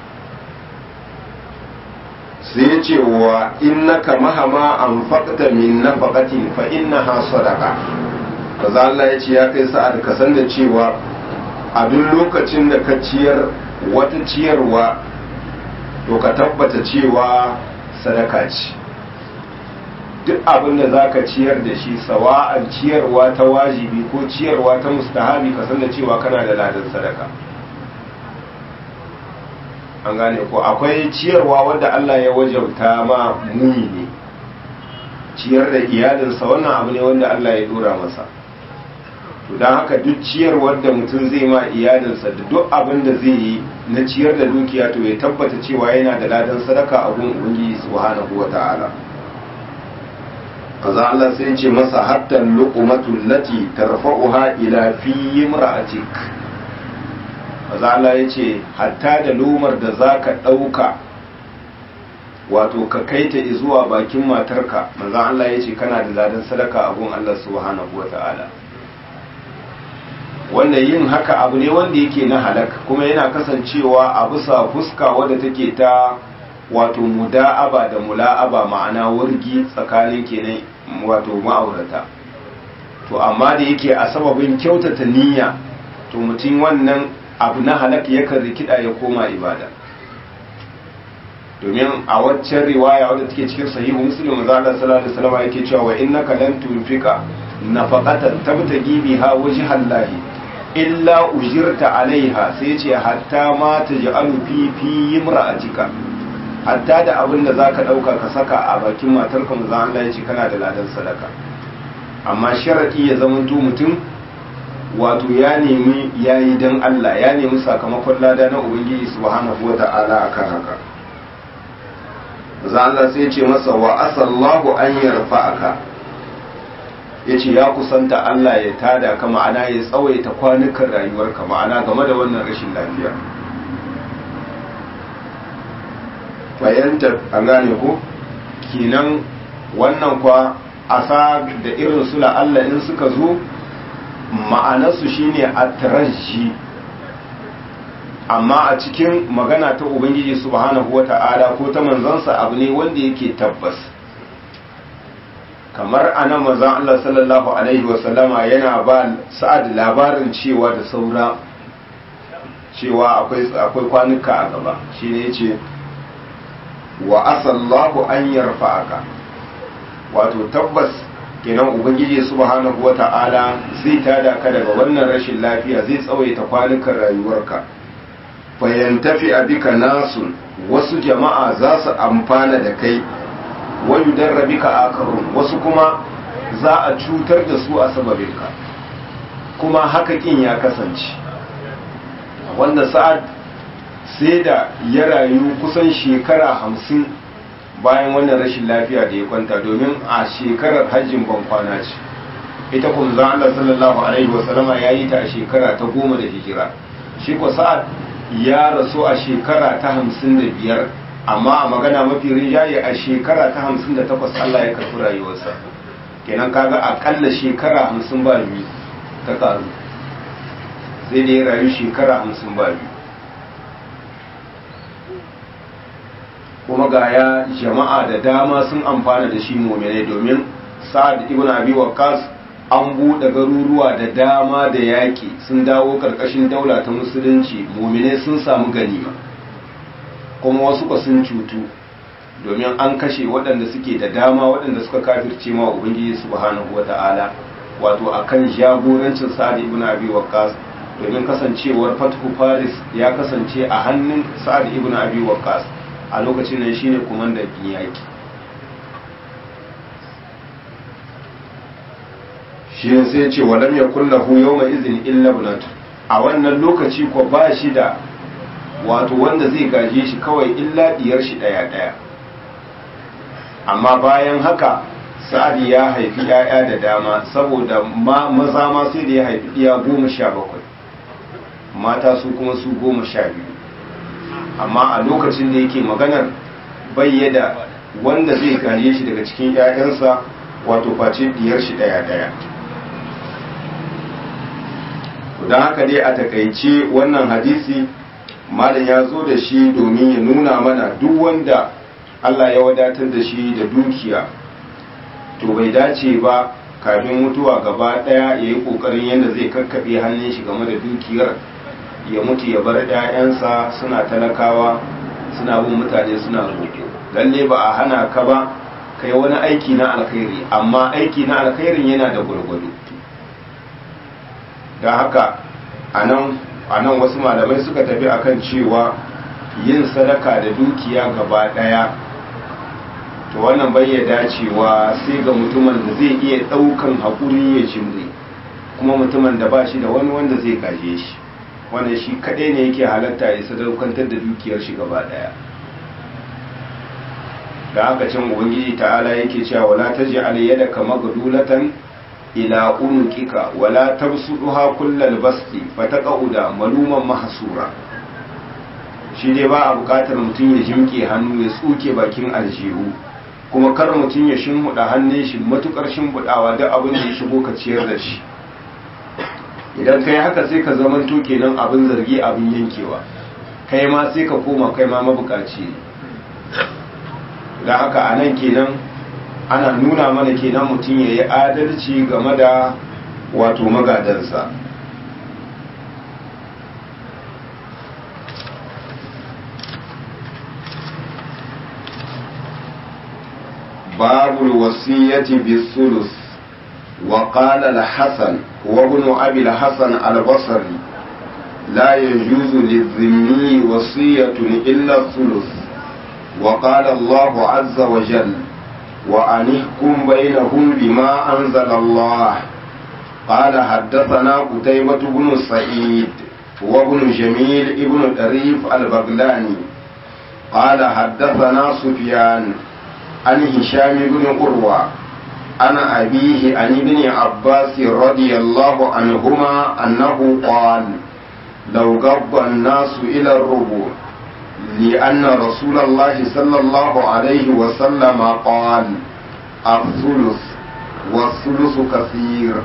sai ya ce wa innaka mahama an faƙta min nafaqatin fa innaha sadaqa maza Allah ya ce ya kai sa'ad ka san da cewa a duk lokacin da ka ciyar wata ciyarwa to ka tabbata cewa sadaka ce duk abin da za ka ciyar da shi sawa'an ciyarwa ta wajibi ko ciyarwa ta mustahabi ka san da cewa kana da ladan sadaka an gane ko akwai ciyarwa wanda Allah ya wajauta ma muni ne ciyar da iyalinsa wannan abu ne wanda Allah ya dora masa to don haka duk ciyarwar da mutum zai ma iyalinsa da duk abin da zai yi na ciyar da dukiya to ya tabbata cewa yana da ladan sadaka a gun ubangiji subhanahu wata'ala kaza Allah sai ce masa hatta luqmatu lati tarfa'uha ila fi imra'atik kaza Allah ya ce hatta da lumar da zaka dauka wato ka kaita zuwa bakin matarka manzo Allah ya ce kana da ladan sadaka a gun Allah subhanahu wata'ala wanda yin haka abu ne wanda yake na halak kuma yana kasancewa a bisa fuska wadda take ta wato muda'aba da mula'aba ma'ana wargi tsakanin kenan wato ma'aurata to amma da yake a sababin kyautata niyya to mutum wannan abu na halak yakan rikida ya koma ibada domin a waccan riwaya wadda take cikin sahihu muslim manzo Allah sallallahu alaihi wasallam yake cewa wa innaka lan tunfika nafaqatan tabtagi biha wajhallahi illa ujirta alaiha sai ce hatta ma taj'alu fi fi imra'atika hatta da abin da zaka dauka ka saka a bakin matarka manzo Allah ya ce kana da ladan sadaka amma sharadi ya zamanto mutum wato ya nemi yayi dan Allah ya nemi sakamakon lada na ubangiji subhanahu wata'ala akan haka manzo Allah sai ya ce masa wa asallahu an yarfa'aka ya ce ya kusanta Allah ya tada ka ma'ana ya tsawaita kwanukan rayuwarka ma'ana game da wannan rashin lafiya fahimta an gane ko kinan wannan kwa asa da irin su Allah in suka zo ma'anarsu shine atraji amma a cikin magana ta ubangiji subhanahu wata'ala ko ta manzansa abu ne wanda yake tabbas kamar anan manzon Allah sallallahu alaihi wasallama yana ba sa'ad labarin cewa da saura cewa akwai akwai kwanuka a gaba shine yace wa asallahu an yarfa'aka wato tabbas kenan ubangiji subhanahu wata'ala zai tada ka daga wannan rashin lafiya zai tsawaita kwanukan rayuwarka fayantafi abika nasu wasu jama'a za su amfana da kai wayu darrabika akarun wasu kuma za a cutar da su a sababinka kuma haka kin ya kasance wanda sa'ad sai da ya rayu kusan shekara hamsin bayan wannan rashin lafiya da ya kwanta domin a shekarar hajjin ban kwana ce ita kuma zan Allah sallallahu alaihi wasallama ya yi ta a shekara ta goma da hijira shi ko sa'ad ya rasu a shekara ta hamsin da biyar amma a magana mafi rinjaye a shekara ta hamsin da takwas Allah ya karfi rayuwarsa kenan kaga akalla shekara hamsin ba biyu ta karu sai da ya rayu shekara hamsin ba biyu kuma ga ya jama'a da dama sun amfana da shi mominai domin sa'ad ibn abi waqqas an buɗe garuruwa da dama da yaƙi sun dawo ƙarƙashin daula ta musulunci mominai sun samu ganima kuma wasu ba sun cutu domin an kashe waɗanda suke da dama waɗanda suka kafirce ma ubangiji subhanahu wata'ala wato akan jagorancin sa'ad ibn abi waqqas domin kasancewar fathu faris ya kasance a hannun sa'ad ibn abi waqqas a lokacin nan shine kumandan yaki shi ne sai ce walam yakul lahu yawma izin illa ibnatu a wannan lokaci ko ba shi da wato wanda zai gaje shi kawai illa diyar shi daya daya amma bayan haka sa'ad ya haifi ‘ya'ya da dama saboda maza ma sai da ya haifi ɗiya goma sha bakwai mata su kuma su goma sha biyu amma a lokacin da yake maganar bayyada wanda zai gaje shi daga cikin ‘ya'yansa wato face diyar shi ɗaya ɗaya don haka dai a takaice wannan hadisi malam ya zo da shi domin ya nuna mana duk wanda Allah ya wadatar da shi da dukiya to bai dace ba kafin mutuwa gaba ɗaya ya yi ƙoƙarin yadda zai kakkaɓe hannun shi game da dukiyar ya mutu ya bar 'ya'yansa suna talakawa suna bin mutane suna roƙo lalle ba a hana ka ba kai wani aiki na alkhairi amma aiki na alkhairin yana da gwargwado don haka a nan wasu malamai suka tafi akan cewa yin sadaka da dukiya gaba ɗaya to wannan bai ya dacewa sai ga mutumin da zai iya ɗaukan haƙuri ya jimri kuma mutumin da ba shi da wani wanda zai gaje shi wannan shi kaɗai ne yake halatta ya sadaukantar da dukiyar shi gaba ɗaya da haka can ubangiji ta'ala yake cewa wala taj'al yadaka magdulatan ila unuqika wala tabsuduha kullal basti fataqauda maluman mahsura shi dai ba a bukatar mutum ya jimke hannu ya tsuke bakin aljihu kuma kar mutum ya shimhuda hannun shi matukar shimhudawa duk abin da ya shigo ka ciyar da shi idan kai haka sai ka zamanto kenan abin zargi abin yankewa kai ma sai ka koma kai ma mabukaci ne da haka a nan kenan ana nuna mana kenan mutum ya yi adalci game da wato magadansa باب الوصية بالثلث وقال الحسن وابن أبي الحسن البصري لا يجوز للذمي وصية إلا الثلث وقال الله عز وجل وأنحكم بينهم بما أنزل الله قال حدثنا قتيبة بن سعيد وابن جميل ابن طريف البغلاني قال حدثنا سفيان عن هشام بن قروة عن أبيه عن ابن عباس رضي الله عنهما أنه قال لو قضى الناس إلى الربوع لأن رسول الله صلى الله عليه وسلم قال الثلث والثلث كثير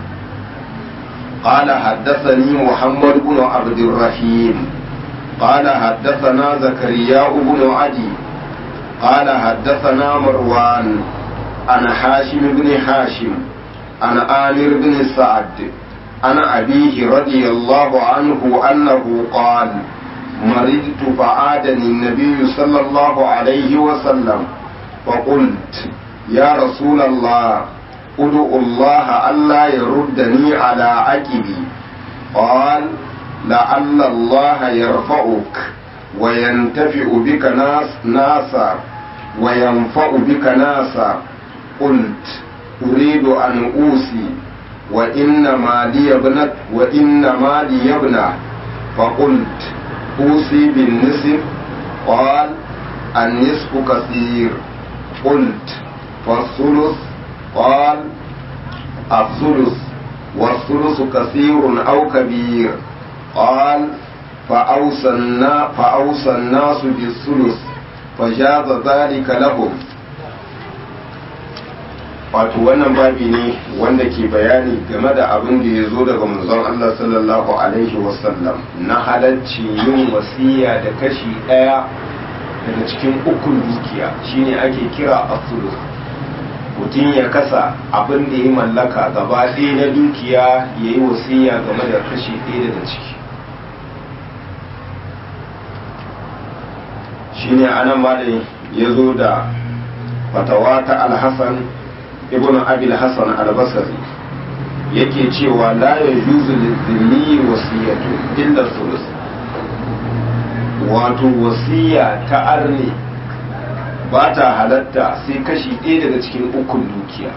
قال حدثني محمد بن عبد الرحيم قال حدثنا زكريا بن عدي قال حدثنا مروان عن حاشم بن حاشم عن آمر بن سعد عن أبيه رضي الله عنه أنه قال مرضت فعادني النبي صلى الله عليه وسلم فقلت يا رسول الله ادعو الله ألا يردني على عقبي قال لعل الله يرفعك وينتفع بك ناس ناسا وينفع بك ناسا قلت أريد أن أوصي وإنما لي ابنة وإنما لي ابنة فقلت أوصي بالنصف قال النصف كثير قلت فالثلث قال الثلث والثلث كثير أو كبير قال فأوصى النا- فأوصى الناس بالثلث فجاز ذلك لهم wato wannan babi ne wanda ke bayani game da abin da ya zo daga manzon Allah sallallahu alaihi wasallam na halarci yin wasiya da kashi ɗaya daga cikin ukun dukiya shine ake kira asulu mutum ya kasa abin da ya mallaka gaba ɗaya na dukiya ya yi wasiya game da kashi ɗaya daga ciki shine anan malin ya zo da fatawa ta alhassan ibn abil hassan albasari yake cewa la ya juzu lizini wasiyatu illa sulus wato wasiya ta arne ba ta halatta sai kashi ɗaya daga cikin ukun dukiya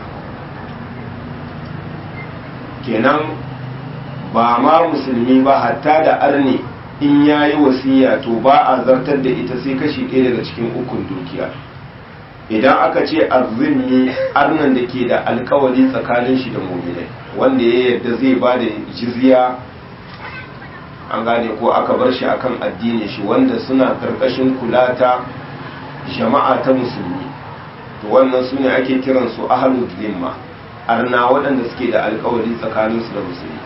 kenan ba ma musulmi ba hatta da arne in ya yi wasiya to ba a zartar da ita sai kashi ɗaya daga cikin ukun dukiya idan aka ce arzini arnan da ke da alkawari tsakanin shi da muminai wanda ya yarda zai ba da jizya an gane ko aka bar shi akan addinin shi wanda suna karkashin kula ta jama'a ta musulmi to wannan su ne ake kiran su ahlul zimma arna waɗanda suke da alkawari tsakanin su da musulmi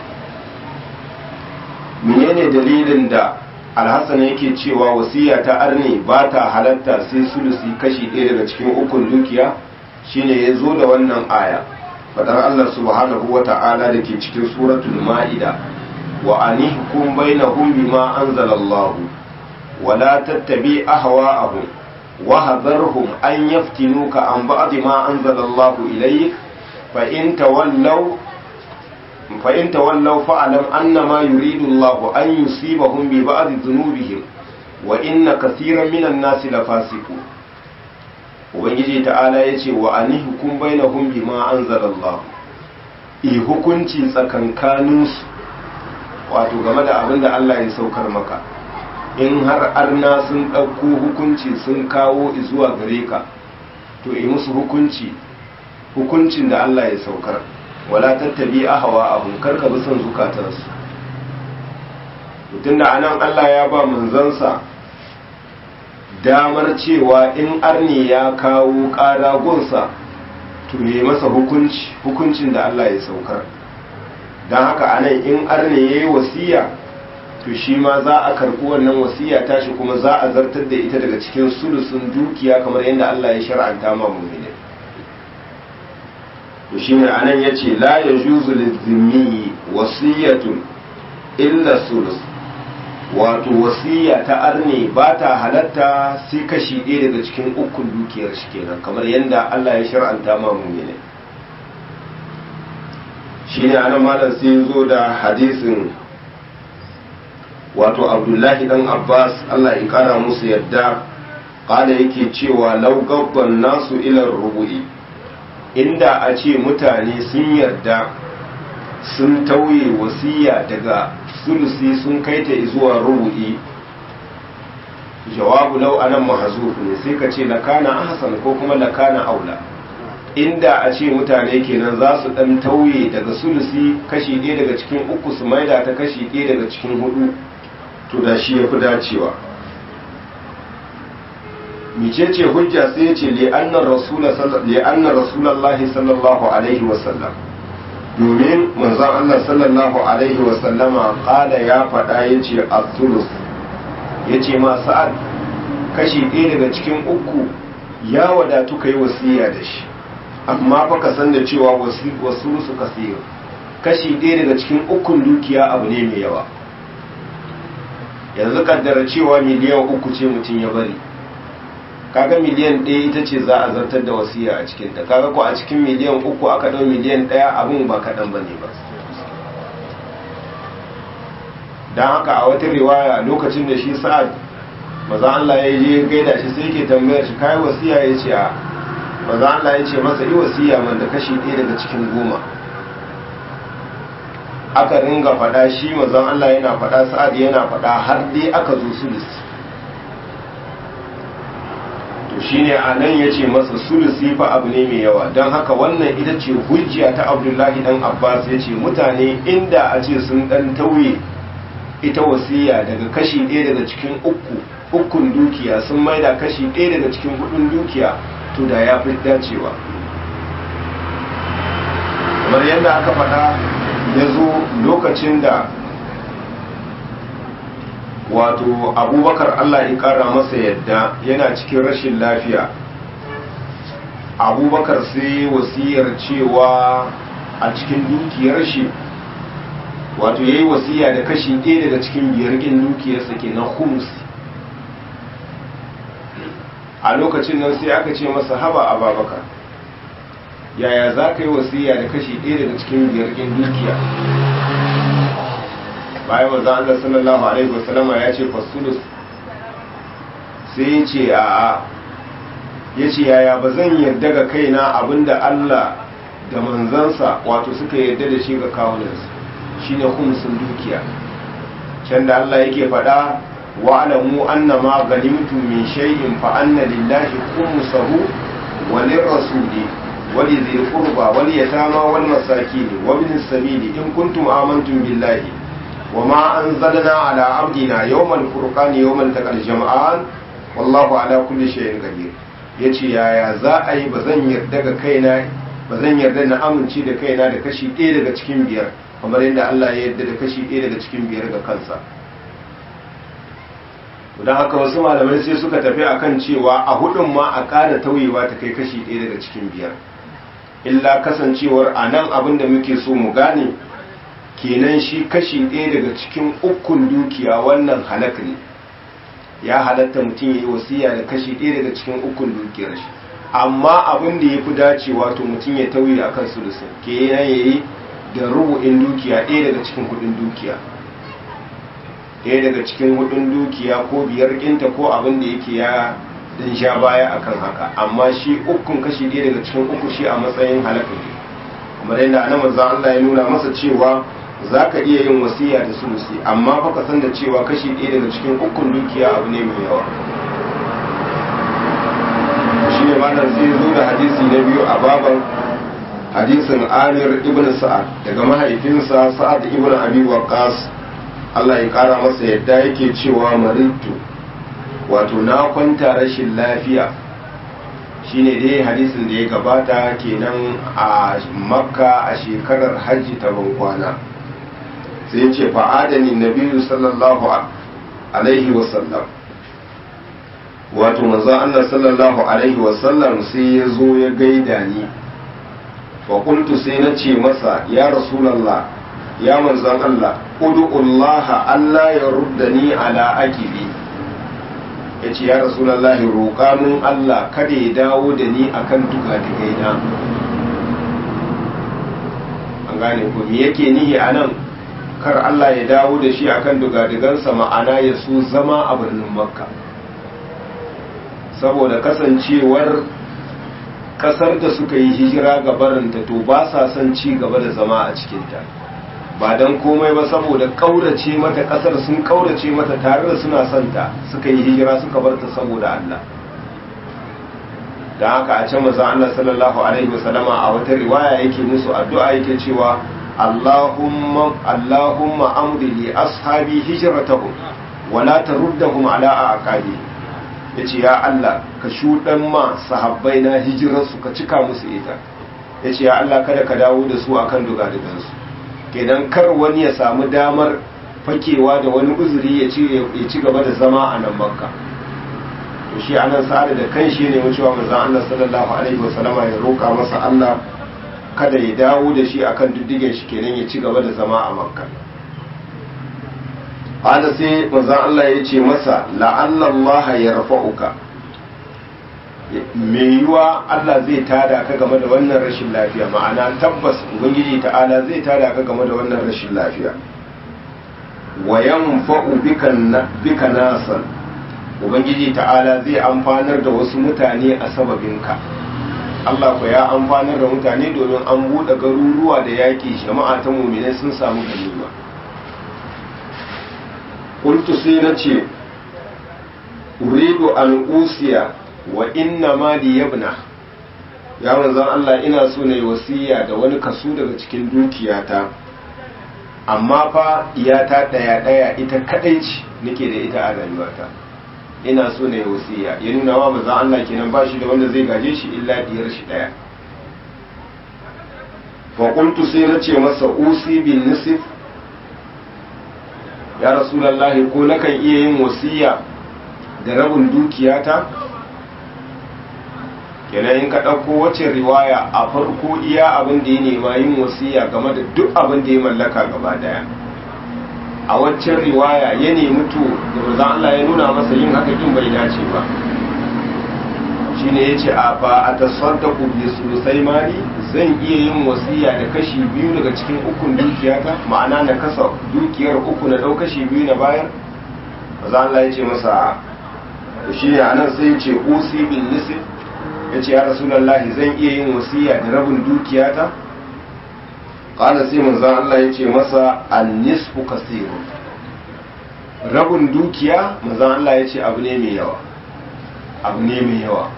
menene dalilin da alhassan yake cewa wasiya ta arne ba ta halatta sai sulusi kashi ɗaya daga cikin ukun dukiya shine ya zo da wannan aya fadar Allah subhanahu wa ta'ala da ke cikin suratul ma'ida wa anihkum bainahum bima anzalallahu wa la tattabi ahwa'ahum wa hadharhum an yaftinuka an ba'd ma anzalallahu ilayk fa in tawallaw fa in tawallaw fa'lam annama yuridu Allah an yusibahum bi ba'd dhunubihim wa inna kathiran minan nasi lafasiqun ubangiji ta'ala ya ce wa ani hukum bainahum bima anzalallah i hukunci tsakankaninsu wato game da abin da Allah ya saukar maka in har arna sun ɗauko hukunci sun kawo zuwa gare ka to yi musu hukunci hukuncin da Allah ya saukar wala tattabi ahawa abun karka bi son zukatansu mutum da anan Allah ya ba manzansa damar cewa in arni ya kawo ƙara gunsa to yi masa hukunci hukuncin da Allah ya saukar don haka anan in arni ya yi wasiya to shi ma za a karɓi wannan wasiya tashi kuma za a zartar da ita daga cikin sulusun dukiya kamar yadda Allah ya shar'anta ma mu'mini to shi ne anan ya ce la ya juzu lizimi wasiyatun illa sulus wato wasiya ta arne ba ta halatta sai kashi ɗaya daga cikin ukun dukiyar shi kenan kamar yadda Allah ya shar'anta ma mu'mini shine anan malam sai zo da hadisin wato Abdullahi dan Abbas Allah ya kara musu yadda kala yake cewa law gabban nasu ila rubu'i inda a ce mutane sun yarda sun tauye wasiya daga sulusi sun kai ta zuwa rubu'i jawabu lau anan mahzuf ne sai ka ce lakana ahsan ko kuma lakana aula inda a ce mutane kenan za su dan tauye daga sulusi kashi ɗaya daga cikin uku su maida ta kashi ɗaya daga cikin hudu to da shi yafi dacewa micece hujja sai ya ce li'annar rasulallahi sallallahu alaihi wasallam domin manzon Allah sallallahu alaihi wasallama kala ya faɗa ya ce al-thulus ya ce ma sa'ad kashi ɗaya daga cikin uku ya wadatu ka yi wasiya da shi amma fa ka san da cewa wasu su kasir kashi ɗaya daga cikin ukun dukiya abu ne mai yawa yanzu kaddara cewa miliyan uku ce mutum ya bari kaga miliyan ɗaya ita ce za a zartar da wasiya a cikinta kaga ko a cikin miliyan uku aka ɗau miliyan ɗaya abin ba kaɗan ba ne ba don haka a wata riwaya lokacin da shi sa'ad maza Allah ya je gaida shi sai ke tambayar shi kayi wasiya ya ce a maza Allah ya ce masa yi wasiya man da kashi ɗaya daga cikin goma aka ringa faɗa shi mazan Allah yana faɗa sa'ad yana faɗa har dai aka zo sulusi to shine a nan ya ce masa sulusi fa abu ne mai yawa don haka wannan ita ce hujja ta abdullahi dan abbas ya ce mutane inda a ce sun ɗan tauye ita wasiya daga kashi ɗaya daga cikin uku ukun dukiya sun maida kashi ɗaya daga cikin hudun dukiya to da ya fi dacewa kamar yadda aka faɗa ya zo lokacin da wato abubakar allah ya kara masa yadda yana cikin rashin lafiya abubakar sai wasiyar cewa a cikin dukiyar shi wato ya yi wasiya da kashi ɗaya daga cikin biyar ƙin dukiyarsa ke na humus a lokacin nan sai aka ce masa haba a babakar yaya za ka yi wasiya da kashi ɗaya daga cikin biyar ƙin dukiya bayan manzo Allah sallallahu alaihi wasallama ya ce fasulus sai ya ce a ya ce yaya ba zan yarda ga kaina abinda Allah da manzansa wato suka yarda da shi ga kawunansu shine khumsun dukiya can da Allah yake faɗa wa alamu annama ganimtum min shay'in fa anna lillahi khumsahu wa lirrasuli wa lidhil qurba wal yatama wal masakin wa ibnis sabili in kuntum amantum billahi وما أنزلنا على عبدنا يوم الفرقان يوم التقى الجمعان والله على كل شيء قدير yace yaya za a yi ba zan yarda ga kaina ba zan yarda na amince da kaina da kashi ɗaya daga cikin biyar kamar yadda Allah ya yarda da kashi ɗaya daga cikin biyar ga kansa don haka wasu malamai sai suka tafi akan cewa a hudun ma a ƙara tauyewa ta kai kashi ɗaya daga cikin biyar illa kasancewar a nan abin da muke so mu gane kenan shi kashi ɗaya daga cikin ukun dukiya wannan halak ne ya halatta mutum ya yi wasiya da kashi ɗaya daga cikin ukun dukiyar shi amma abin da ya fi dacewa to mutum ya tauye a kan sulusun ke ya yi da rubu'in dukiya ɗaya daga cikin hudun dukiya ɗaya daga cikin hudun dukiya ko biyar ƙinta ko abin da yake ya dan sha baya akan haka amma shi ukun kashi ɗaya daga cikin uku shi a matsayin halaka ne kamar yadda anan manzo Allah ya nuna masa cewa zaka iya yin wasiya da sulusi amma fa ka san da cewa kashi ɗaya daga cikin ukun dukiya abu ne mai yawa shi ne malam sai zo da hadisi na biyu a baban hadisin Amir ibn Sa'ad daga mahaifinsa Sa'ad ibn Abi Waqqas Allah ya kara masa yadda yake cewa maritu wato na kwanta rashin lafiya shine dai hadisin da ya gabata kenan a makka a shekarar hajji ta bankwana sai ce fa'adani nabiyu sallallahu alaihi wasallam wato manzo Allah sallallahu alaihi wasallam sai ya zo ya gaida ni fa qultu sai na ce masa ya rasulullah ya manzon Allah ud'ullaha alla yaruddani ala aqibi ya ce ya rasulallahi roƙa mun Allah kada ya dawo da ni akan duka da gaina an gane ko me yake nihi a nan kar Allah ya dawo da shi akan dugadigansa ma'ana ya so zama a birnin makka saboda kasancewar kasar da suka yi hijira ga barinta to ba sa son ci gaba da zama a cikinta ba don komai ba saboda kaurace mata kasar sun kaurace mata tare da suna santa suka yi hijira suka bar ta saboda Allah da haka a can maza Allah sallallahu alaihi wasallama a wata riwaya yake musu addu'a yake cewa Allahumma Allahumma amdi li ashabi hijratahum wa la taruddahum ala aqabi yace ya Allah ka shudan ma sahabbai na hijirarsu ka cika musu ita yace ya Allah kada ka dawo da su akan dugadugansu kenan kar wani ya samu damar fakewa da wani uzuri ya ci gaba da zama a nan makka to shi anan sa'ada da kan shi ne wucewa manzon Allah sallallahu alaihi wasallama ya roka masa Allah kada ya dawo da shi akan diddigen shi kenan ya ci gaba da zama a makka hada sai manzon Allah ya ce masa la'alla Allah ya rafa'uka mai yiwa Allah zai tada ka game da wannan rashin lafiya ma'ana tabbas ubangiji ta'ala zai tada ka game da wannan rashin lafiya wa yanfa'u bika nasan ubangiji ta'ala zai amfanar da wasu mutane a sababinka Allah ku ya amfanar da mutane domin an buɗe garuruwa da yaƙi jama'a ta muminai sun samu ganima qultu sai na ce uridu an usiya wa inna ma li yabna ya manzon Allah ina so ne wasiya da wani kaso daga cikin dukiyata amma fa iyata daya daya ita kadai ce nake da ita a rayuwata ina so ne wasiya ya nuna wa manzon Allah kenan ba shi da wanda zai gaje shi illa diyar shi daya fa qultu sai na ce masa usi bin nisf ya rasulullahi ko nakan iya yin wasiya da rabin dukiyata kenan in ka ɗauko wacce riwaya a farko iya abin da ya nema yin wasiya game da duk abin da ya mallaka gaba daya a waccan riwaya ya nemi to da manzon Allah ya nuna masa yin haka kin bai dace ba shine yace a fa atasaddaqu bi sulusai mali zan iya yin wasiya da kashi biyu daga cikin ukun dukiyata ma'ana na kasa dukiyar uku na dau kashi biyu na bayar manzon Allah ya ce masa shi ne anan sai ya ce usi bin nisf ya ce ya rasulallahi zan iya yin wasiya da rabin dukiyata ƙada sai manzan Allah ya ce masa annisfu kasiru rabin dukiya manzan Allah ya ce abu ne mai yawa abu ne mai yawa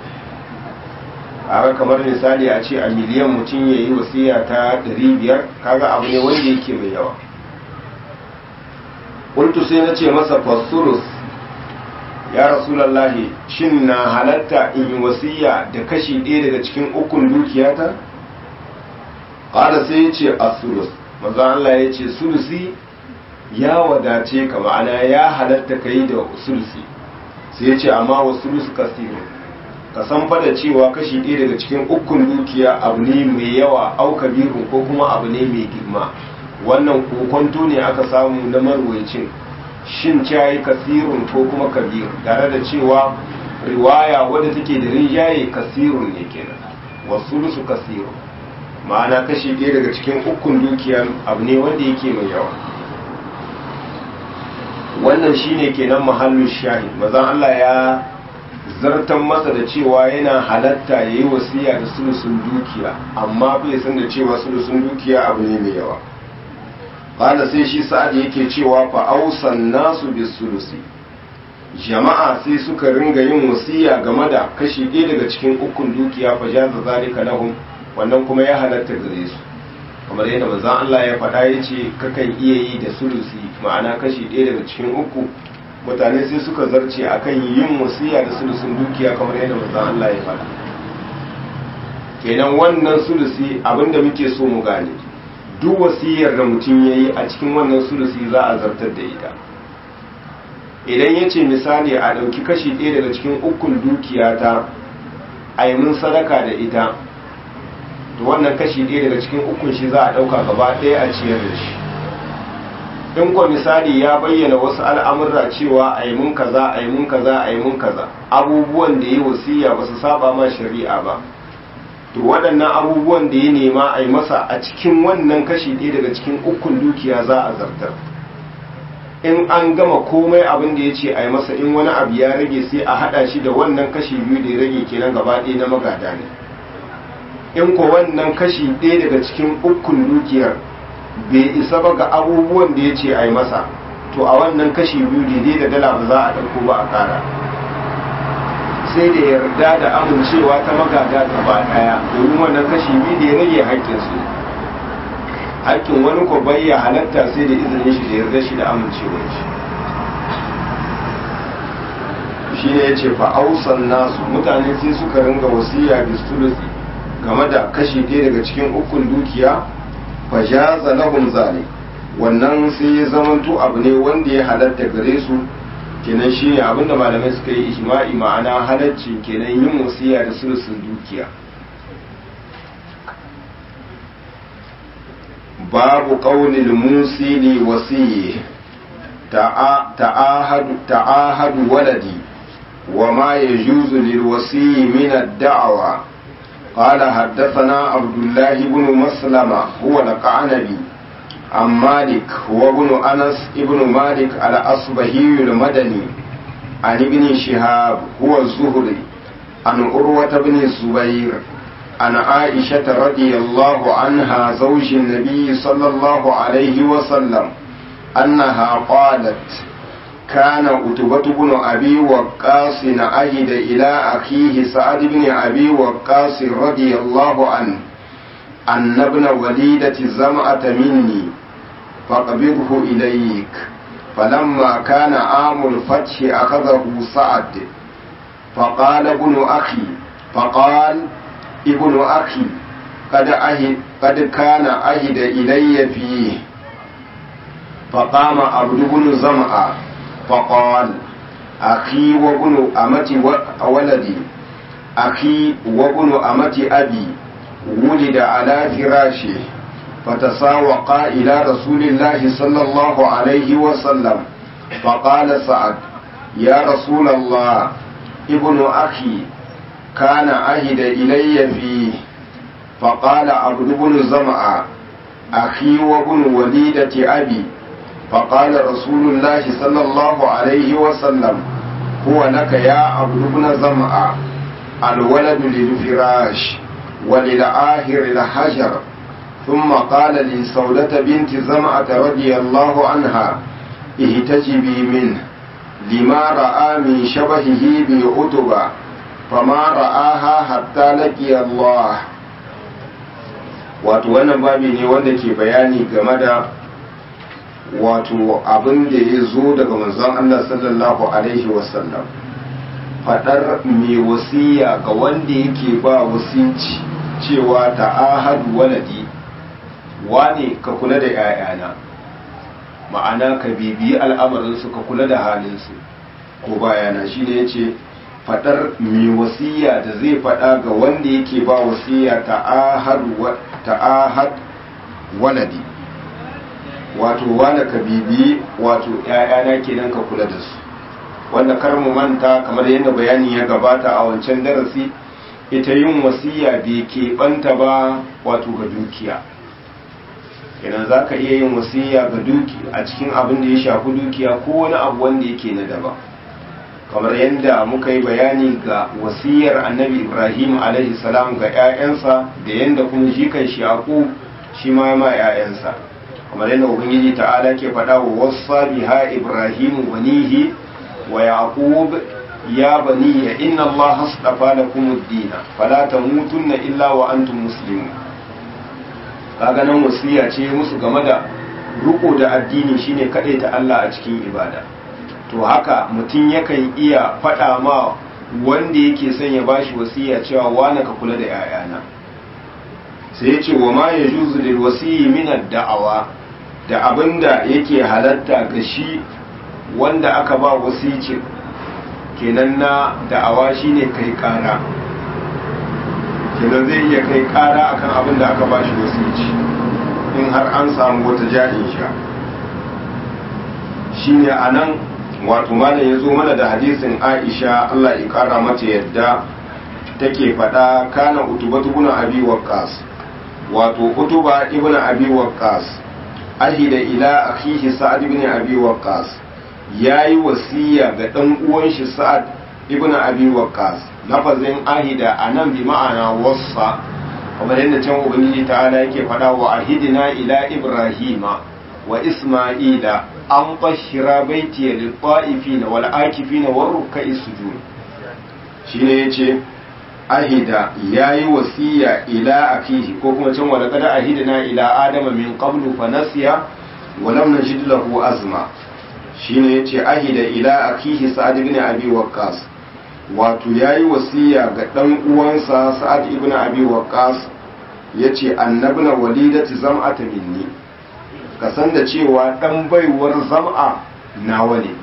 a kamar misali a ce a miliyan mutum ya yi wasiya ta 500 kaga abu ne wanda yake mai yawa ƙultu sai na ce masa fasurus ya rasulallahi shin na halatta in yi wasiya da kashi ɗaya daga cikin ukun dukiyata ƙada sai ya ce a sulus maza Allah ya ce sulusi ya wadace ka ma'ana ya halatta ka yi da sulusi sai ya ce amma wa sulusu kasiru ka san fada cewa kashi ɗaya daga cikin ukun dukiya abu ne mai yawa au kabirun ko kuma abu ne mai girma wannan kokonto ne aka samu na marwaicin shin cayi kasirun ko kuma kabir tare da cewa riwaya wadda take da rinjaye kasirun ne kenan wasu su kasirun ma'ana kashi ɗaya daga cikin ukun dukiyar abu ne wanda yake mai yawa wannan shine kenan mahallin shahid mazan Allah ya zartan masa da cewa yana halatta ya yi wasiya da sulusun dukiya amma bai san da cewa sulusun dukiya abu ne mai yawa ƙala sai shi sa'ad yake cewa fa ausan nasu bis sulusi jama'a sai suka ringa yin wasiya game da kashi ɗaya daga cikin ukun dukiya fa jaza zalika lahum wannan kuma ya halatta gare su kamar yadda manzon Allah ya faɗa ya ce kakan iya yi da sulusi ma'ana kashi ɗaya daga cikin uku mutane sai suka zarce akan yin wasiya da sulusin dukiya kamar yadda manzon Allah ya faɗa kenan wannan sulusi abinda muke so mu gane duk wasiyar da mutum ya yi a cikin wannan sulusi za a zartar da ita idan ya ce misali a ɗauki kashi ɗaya daga cikin ukun dukiya ta a yi mun sadaka da ita to wannan kashi ɗaya daga cikin ukun shi za a ɗauka gaba ɗaya a ciyar da shi in kwa misali ya bayyana wasu al'amurra cewa a yi mun kaza a yi mun kaza a yi mun kaza abubuwan da ya wasiya ba su saba ma shari'a ba to waɗannan abubuwan da ya nema a yi masa a cikin wannan kashi ɗaya daga cikin ukun dukiya za a zartar in an gama komai abin da ya ce a yi masa in wani abu ya rage sai a haɗa shi da wannan kashi biyu da ya rage kenan gaba ɗaya na magada ne in ko wannan kashi ɗaya daga cikin ukun dukiyar bai isa ba ga abubuwan da ya ce a yi masa to a wannan kashi biyu daidai da dala ba za a ɗauko ba a ƙara sai da yarda da amincewa ta magada gaba ɗaya domin wannan kashi biyu da ya rage haƙƙinsu haƙƙin wani ko bai ya halatta sai da izinin shi da yarda shi da amincewar shi shi ne ya ce fa'ausan nasu mutane sai suka ringa wasiya da sulusi game da kashi ɗaya daga cikin ukun dukiya fa jaza lahum zalik wannan sai ya zamanto abu ne wanda ya halatta gare su kenan shi ne abinda malamai suka yi ijma'i ma'ana halacci kenan yin wasiya da sulusun dukiya babu qaulil musili wasiyyi ta'ahadu ta'ahadu waladi وما يجوز للوصي من الدعوة قال حدثنا عبد الله بن مسلمة هو القعنبي عن مالك هو ابن أنس ابن مالك الأصبهي المدني عن ابن شهاب هو الزهري عن أروة بن الزبير عن عائشة رضي الله عنها زوج النبي صلى الله عليه وسلم أنها قالت كان أتبة بن أبي وقاص عهد إلى أخيه سعد بن أبي وقاص رضي الله عنه أن ابن وليدة زمعة مني فقبضه إليك فلما كان عام الفتح أخذه سعد فقال ابن أخي فقال ابن أخي قد أهد قد كان أهد إلي فيه فقام عبد بن زمعة فقال أخي وابن أمة ولدي أخي وابن أمة أبي ولد على فراشه فتساوقا إلى رسول الله صلى الله عليه وسلم فقال سعد يا رسول الله ابن أخي كان عهد إلي فيه فقال عبد بن زمعة أخي وابن وليدة أبي فقال رسول الله صلى الله عليه وسلم هو لك يا عبد بن زمعة الولد للفراش وللآخر الحجر ثم قال لسودة بنت زمعة رضي الله عنها اهتجبي منه لما رأى من شبهه بعتبة فما رآها حتى لقي الله wato wannan babi ne wanda ke bayani game da wato abin da ya zo daga manzon Allah sallallahu alaihi wasallam fadar mai wasiya ga wanda yake ba wasinci cewa ta'ahadu waladi wane ka kula da 'ya'yana ma'ana ka bibiyi al'amarinsu ka kula da halinsu ko bayana shi ne ya ce fadar mai wasiya da zai fada ga wanda yake ba wasiya ta'ahad waladi wato wanda ka bibi wato ‘ya'yana kenan ka kula da su wanda kar mu manta kamar yadda bayani ya gabata a wancan darasi ita yin wasiya bai keɓanta ba wato ga dukiya kenan za ka iya yin wasiya ga duki a cikin abin da ya shafi dukiya ko wani abu wanda yake na daban kamar yadda muka yi bayani ga wasiyar annabi ibrahim alaihi salam ga 'ya'yansa da yadda kuma shi kan shi shi ma ma 'ya'yansa kamar yadda ubangiji ta'ala ke faɗa wa wasa biha ibrahim banihi wa yaqub ya bani inna allaha astafa lakum ad-din fala tamutunna illa wa antum muslimun kaga nan wasiya ce musu game da ruko da addini shine ta Allah a cikin ibada to haka mutum yakan iya faɗa ma wanda yake son ya bashi wasiya cewa wani ka kula da 'ya'yana sai ya ce wa ma ya juzu lil wasiyi min da'awa da abinda yake halatta ga shi wanda aka ba wasici kenan na da'awa shine kai kara kenan zai iya kai kara akan abin da aka bashi wasici in har an samu wata jahin sha shine anan wato malam ya zo mana da hadisin Aisha Allah ya kara mata yadda take faɗa kana utubatu ibn abi waqqas wato utuba ibn abi waqqas ahida ila akhihi sa'ad ibn abi waqqas yayi wasiya ga dan uwan shi sa'ad ibn abi waqqas lafazin ahida anan bi ma'ana wassa kamar yadda can ubangiji ta'ala yake faɗa wa ahidina ila ibrahima wa isma'ila an bashira baitiya lit-ta'ifina wal akifina war ruk'i sujud shine yace ahida yayi wasiya ila akihi ko kuma can wala kada ahidina ila adama min qablu fa nasiya wa lam najid lahu azma shine yace ahida ila akihi sa'ad ibn abi waqqas wato yayi wasiya ga dan uwansa sa'ad ibn abi waqqas yace annabna walidati zam'ata minni ka san da cewa dan baiwar zam'a nawa ne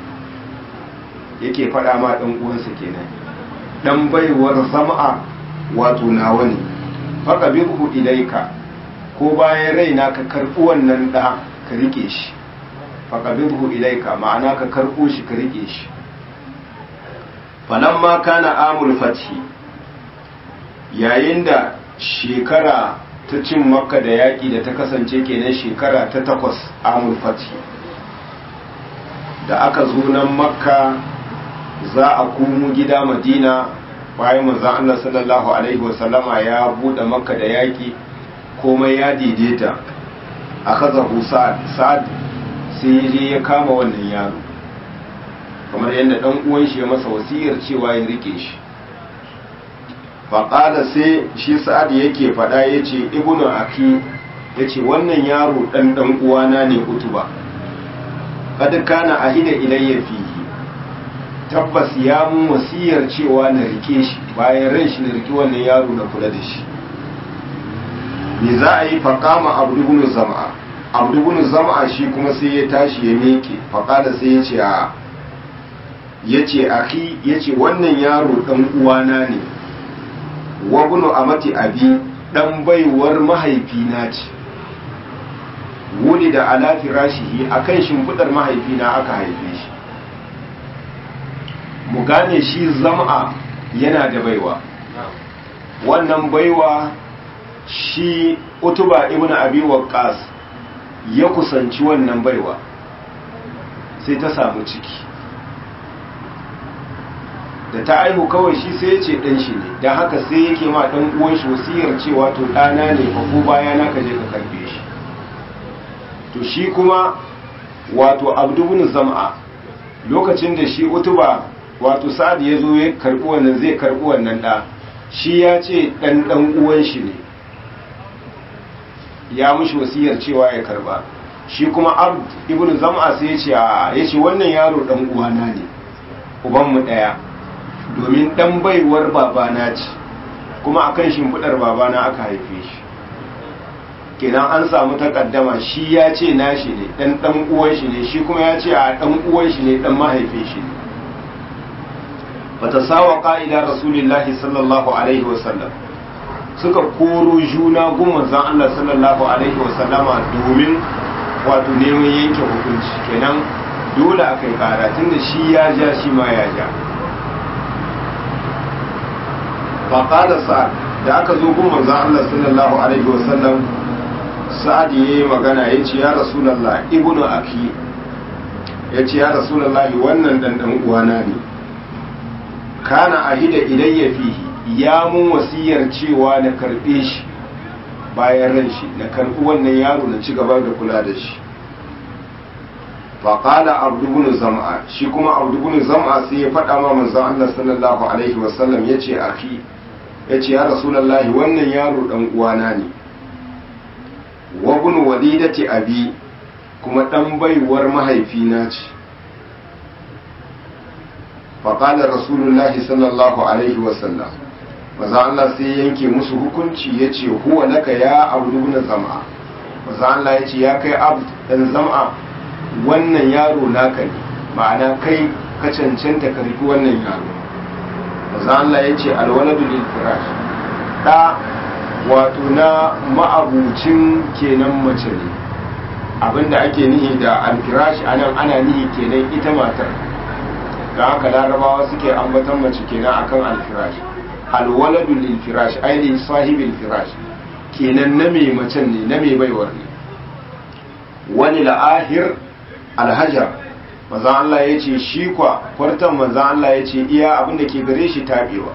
yake faɗa ma dan uwansa kenan dan baiwar zam'a wato nawa ne faka bihu ilaika ko bayan raina ka karɓi wannan da ka rike shi faka bihu ilaika ma'ana ka karɓo shi ka rike shi falamma kana amul fathi yayin da shekara ta cin makka da yaƙi da ta kasance kenan shekara ta takwas amul fathi da aka zo nan makka za a komo gida madina bayan manzan Allah sallallahu alaihi wasallama ya buɗe makka da yaƙi komai ya daidaita a kaza sa'ad sa'ad sai je ya kama wannan yaro kamar yadda ɗan uwan shi ya masa wasiyar cewa ya rike shi faƙada sai shi sa'ad yake faɗa ya ce ibnu aki ya ce wannan yaro ɗan ɗan uwana ne utuba kada kana ahida ilayya fihi tabbas ya mun wasiyar cewa na rike shi bayan ran shi na rike wannan yaro na kula da shi me za a yi faƙama abdubunu zama'a abdubunu zama'a shi kuma sai ya tashi ya meke faƙada sai ya ce a ya ce aki ya ce wannan yaro ɗan uwana ne wabunu amati abi ɗan baiwar mahaifina ce wuli da ala firashihi akan shimfiɗar mahaifina aka haife shi mu gane shi zama yana da baiwa wannan baiwa shi utuba ibn abi waqqas ya kusanci wannan baiwa sai ta samu ciki da ta aihu kawai shi sai ya ce ɗan shi ne don haka sai yake ma ɗan uwan shi wasiyar cewa to ɗana ne ka ko baya na ka je ka karbe shi to shi kuma wato abdubun zam'a lokacin da shi utuba wato sa'ad ya zo ya karbi wannan zai karbi wannan ɗa shi ya ce ɗan ɗan uwan shi ne ya mushi wasiyar cewa ya karba shi kuma abd ibn zam'a sai ya ce a ya ce wannan yaro ɗan uwana ne ubanmu ɗaya domin ɗan baiwar babana ce kuma akan shimfiɗar babana aka haife shi kenan an samu takaddama shi ya ce nashi ne ɗan ɗan uwan shi ne shi kuma ya ce a ɗan uwan shi ne ɗan mahaifin shi ne bata sawa ƙa'ida rasulillahi sallallahu alaihi wasallam suka koro juna gun manzon Allah sallallahu alaihi wasallama domin wato neman yanke hukunci kenan dole a kai kara tunda shi ya ja shi ma ya ja faƙada sa'ad da aka zo gun manzon Allah sallallahu alaihi wasallam sa'ad ya yi magana ya ce ya rasulallah ibnu aki ya ce ya rasulallah wannan dandan uwana ne kana ahida ilayya fihi ya mun wasiyar cewa na karbe shi bayan ran shi na karbi wannan yaro na ci gaba da kula da shi faƙala abdubun zam'a shi kuma abdubun zam'a sai ya faɗa ma manzon Allah sallallahu alaihi wasallam ya ce aki ya ce ya rasulallahi wannan yaro ɗan uwana ne wabun walidati abi kuma ɗan baiwar mahaifina ce faƙalar rasulullahi sallallahu alaihi wasallam maza Allah sai yanke musu hukunci ya ce huwa laka ya abdubun zam'a maza Allah ya ce ya kai abd ɗan zam'a wannan yaro naka ne ma'ana kai ka cancanta ka riki wannan yaro maza Allah ya ce alwaladu lil firash da wato na ma'abucin kenan mace ne abinda ake nihi da alfirash anan ana nihi kenan ita matar da haka larabawa suke ambatan mace kenan akan alfirash alwaladu lil firash ai li sahibil firash kenan na mai macen ne na mai baiwar ne wani la'ahir alhajar maza Allah ya ce shi kwa kwartan maza Allah ya ce iya abinda ke gare shi tabewa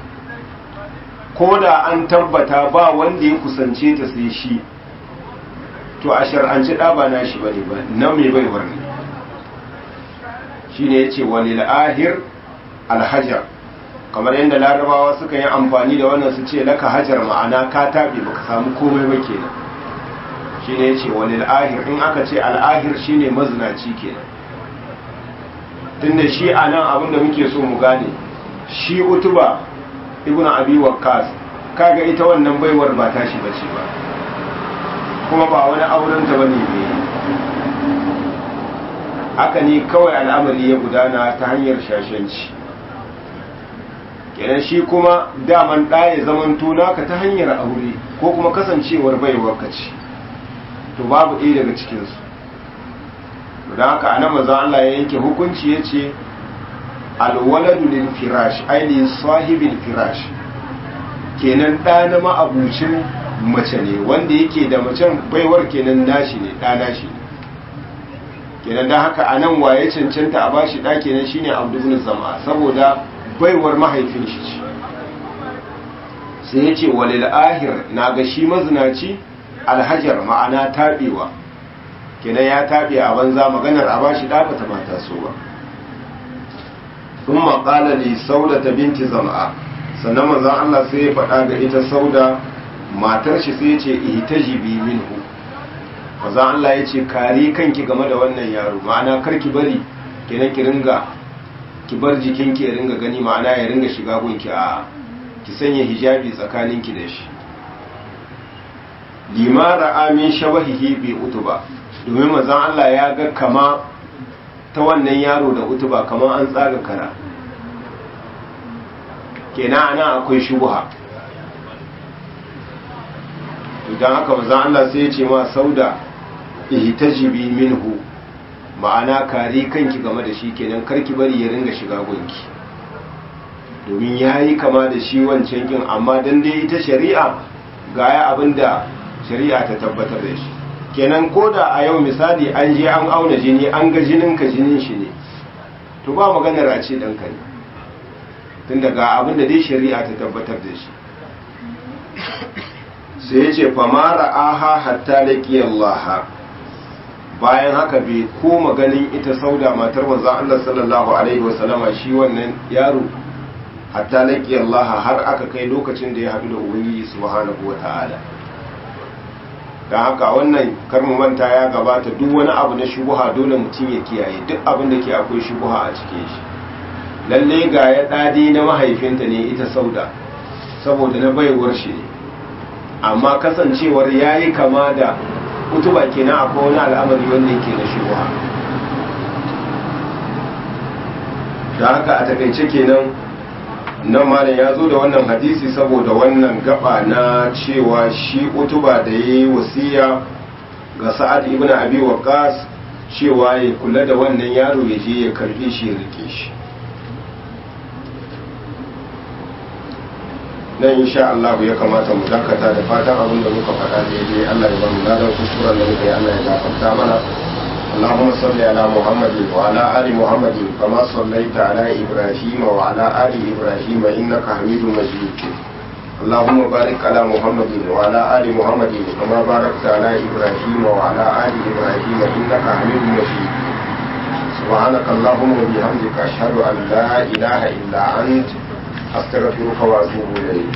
ko da an tabbata ba wanda ya kusance ta sai shi to a shar'anci ɗa ba na shi bane ba nan mai baiwar ne shi ne ya ce wani la'ahir alhajar kamar yadda larabawa suka yi amfani da wannan su ce laka hajar ma'ana ka taɓe baka samu komai ba kenan shi ne ce wani al'ahir in aka ce al'ahir shi ne mazinaci kenan tunda shi a nan abinda muke so mu gane shi utuba ibn abi waqqas kaga ita wannan baiwar ba tashi bace ba kuma ba wani auren ta bane ne haka ne kawai al'amari ya gudana ta hanyar shashanci kenan shi kuma daman ɗaya zaman tuna ka ta hanyar aure ko kuma kasancewar baiwar ka ce to babu ɗaya daga cikinsu don haka anan maza Allah ya yanke hukunci ya ce alwaladu lil firash ainihin sahibin firash kenan ɗa na ma'abucin mace ne wanda yake da macen baiwar kenan nashi ne ɗa nashi ne kenan don haka anan waye cancanta a bashi ɗa kenan shine abdul zama saboda baiwar mahaifin shi ce sai ya ce walil ahir na ga shi mazinaci alhajar ma'ana taɓewa kenan ya taɓe a banza maganar a bashi ɗafa ta mata so ba sun maƙala li sauda ta binti zama'a sannan manzan Allah sai ya faɗa ga ita sauda matar shi sai ya ce ihtajibi minhu manzan Allah ya ce kare kanki game da wannan yaro ma'ana kar ki bari kenan ki ringa ki bar jikinki ya ringa gani ma'ana ya ringa shiga gunki a ki sanya hijabi tsakaninki da shi limara amin shabahihi bi utuba domin mazan Allah ya ga kama ta wannan yaro da utuba kamar an tsaga kara kenan ana akwai shubuha idan haka mazan Allah sai ya ce ma sauda ihtajibi minhu ma'ana kare kanki game da shi kenan karki bari ya ringa shiga gunki domin yayi kama da shi wancan kin amma dan dai ita shari'a gaya abinda shari'a ta tabbatar da shi kenan ko da a yau misali an je an auna jini an ga jinin ka jinin shi ne to ba maganar a ce ɗanka ne tun daga abin da dai shari'a ta tabbatar da shi sai ya ce famara aha hatta laƙi Allah bayan haka bai koma ganin ita sauda matar manzon Allah sallallahu alaihi wasallama shi wannan yaro hatta laƙi Allah har aka kai lokacin da ya haɗu da ubangiji subhanahu wa ta'ala don haka wannan karmu manta ya gabata duk wani abu na shubuha dole mutum ya kiyaye duk abin da ke akwai shubuha a cikin shi lalle ga ya dadi na mahaifinta ne ita sauda saboda na baiwar shi ne amma kasancewar ya yi kama da kutuba kenan akwai wani al'amari wanda yake na shubuha da haka a takaice kenan nan malam ya zo da wannan hadisi saboda wannan gaba na cewa shi utuba da ya yi wasiya ga sa'ad ibn abi waqas cewa ya kula da wannan yaro ya je ya karbe shi ya rike shi nan insha Allah ya kamata mu dakata da fatan abin da muka faɗa daidai Allah ya ba mu ladan kuskuren da muka yi Allah ya gafarta mana اللهم صل على محمد وعلى آل محمد كما صليت على إبراهيم وعلى آل إبراهيم إنك حميد مجيد اللهم بارك على محمد وعلى آل محمد كما باركت على إبراهيم وعلى آل إبراهيم إنك حميد مجيد سبحانك اللهم وبحمدك أشهد أن لا إله إلا أنت أستغفرك وأتوب إليك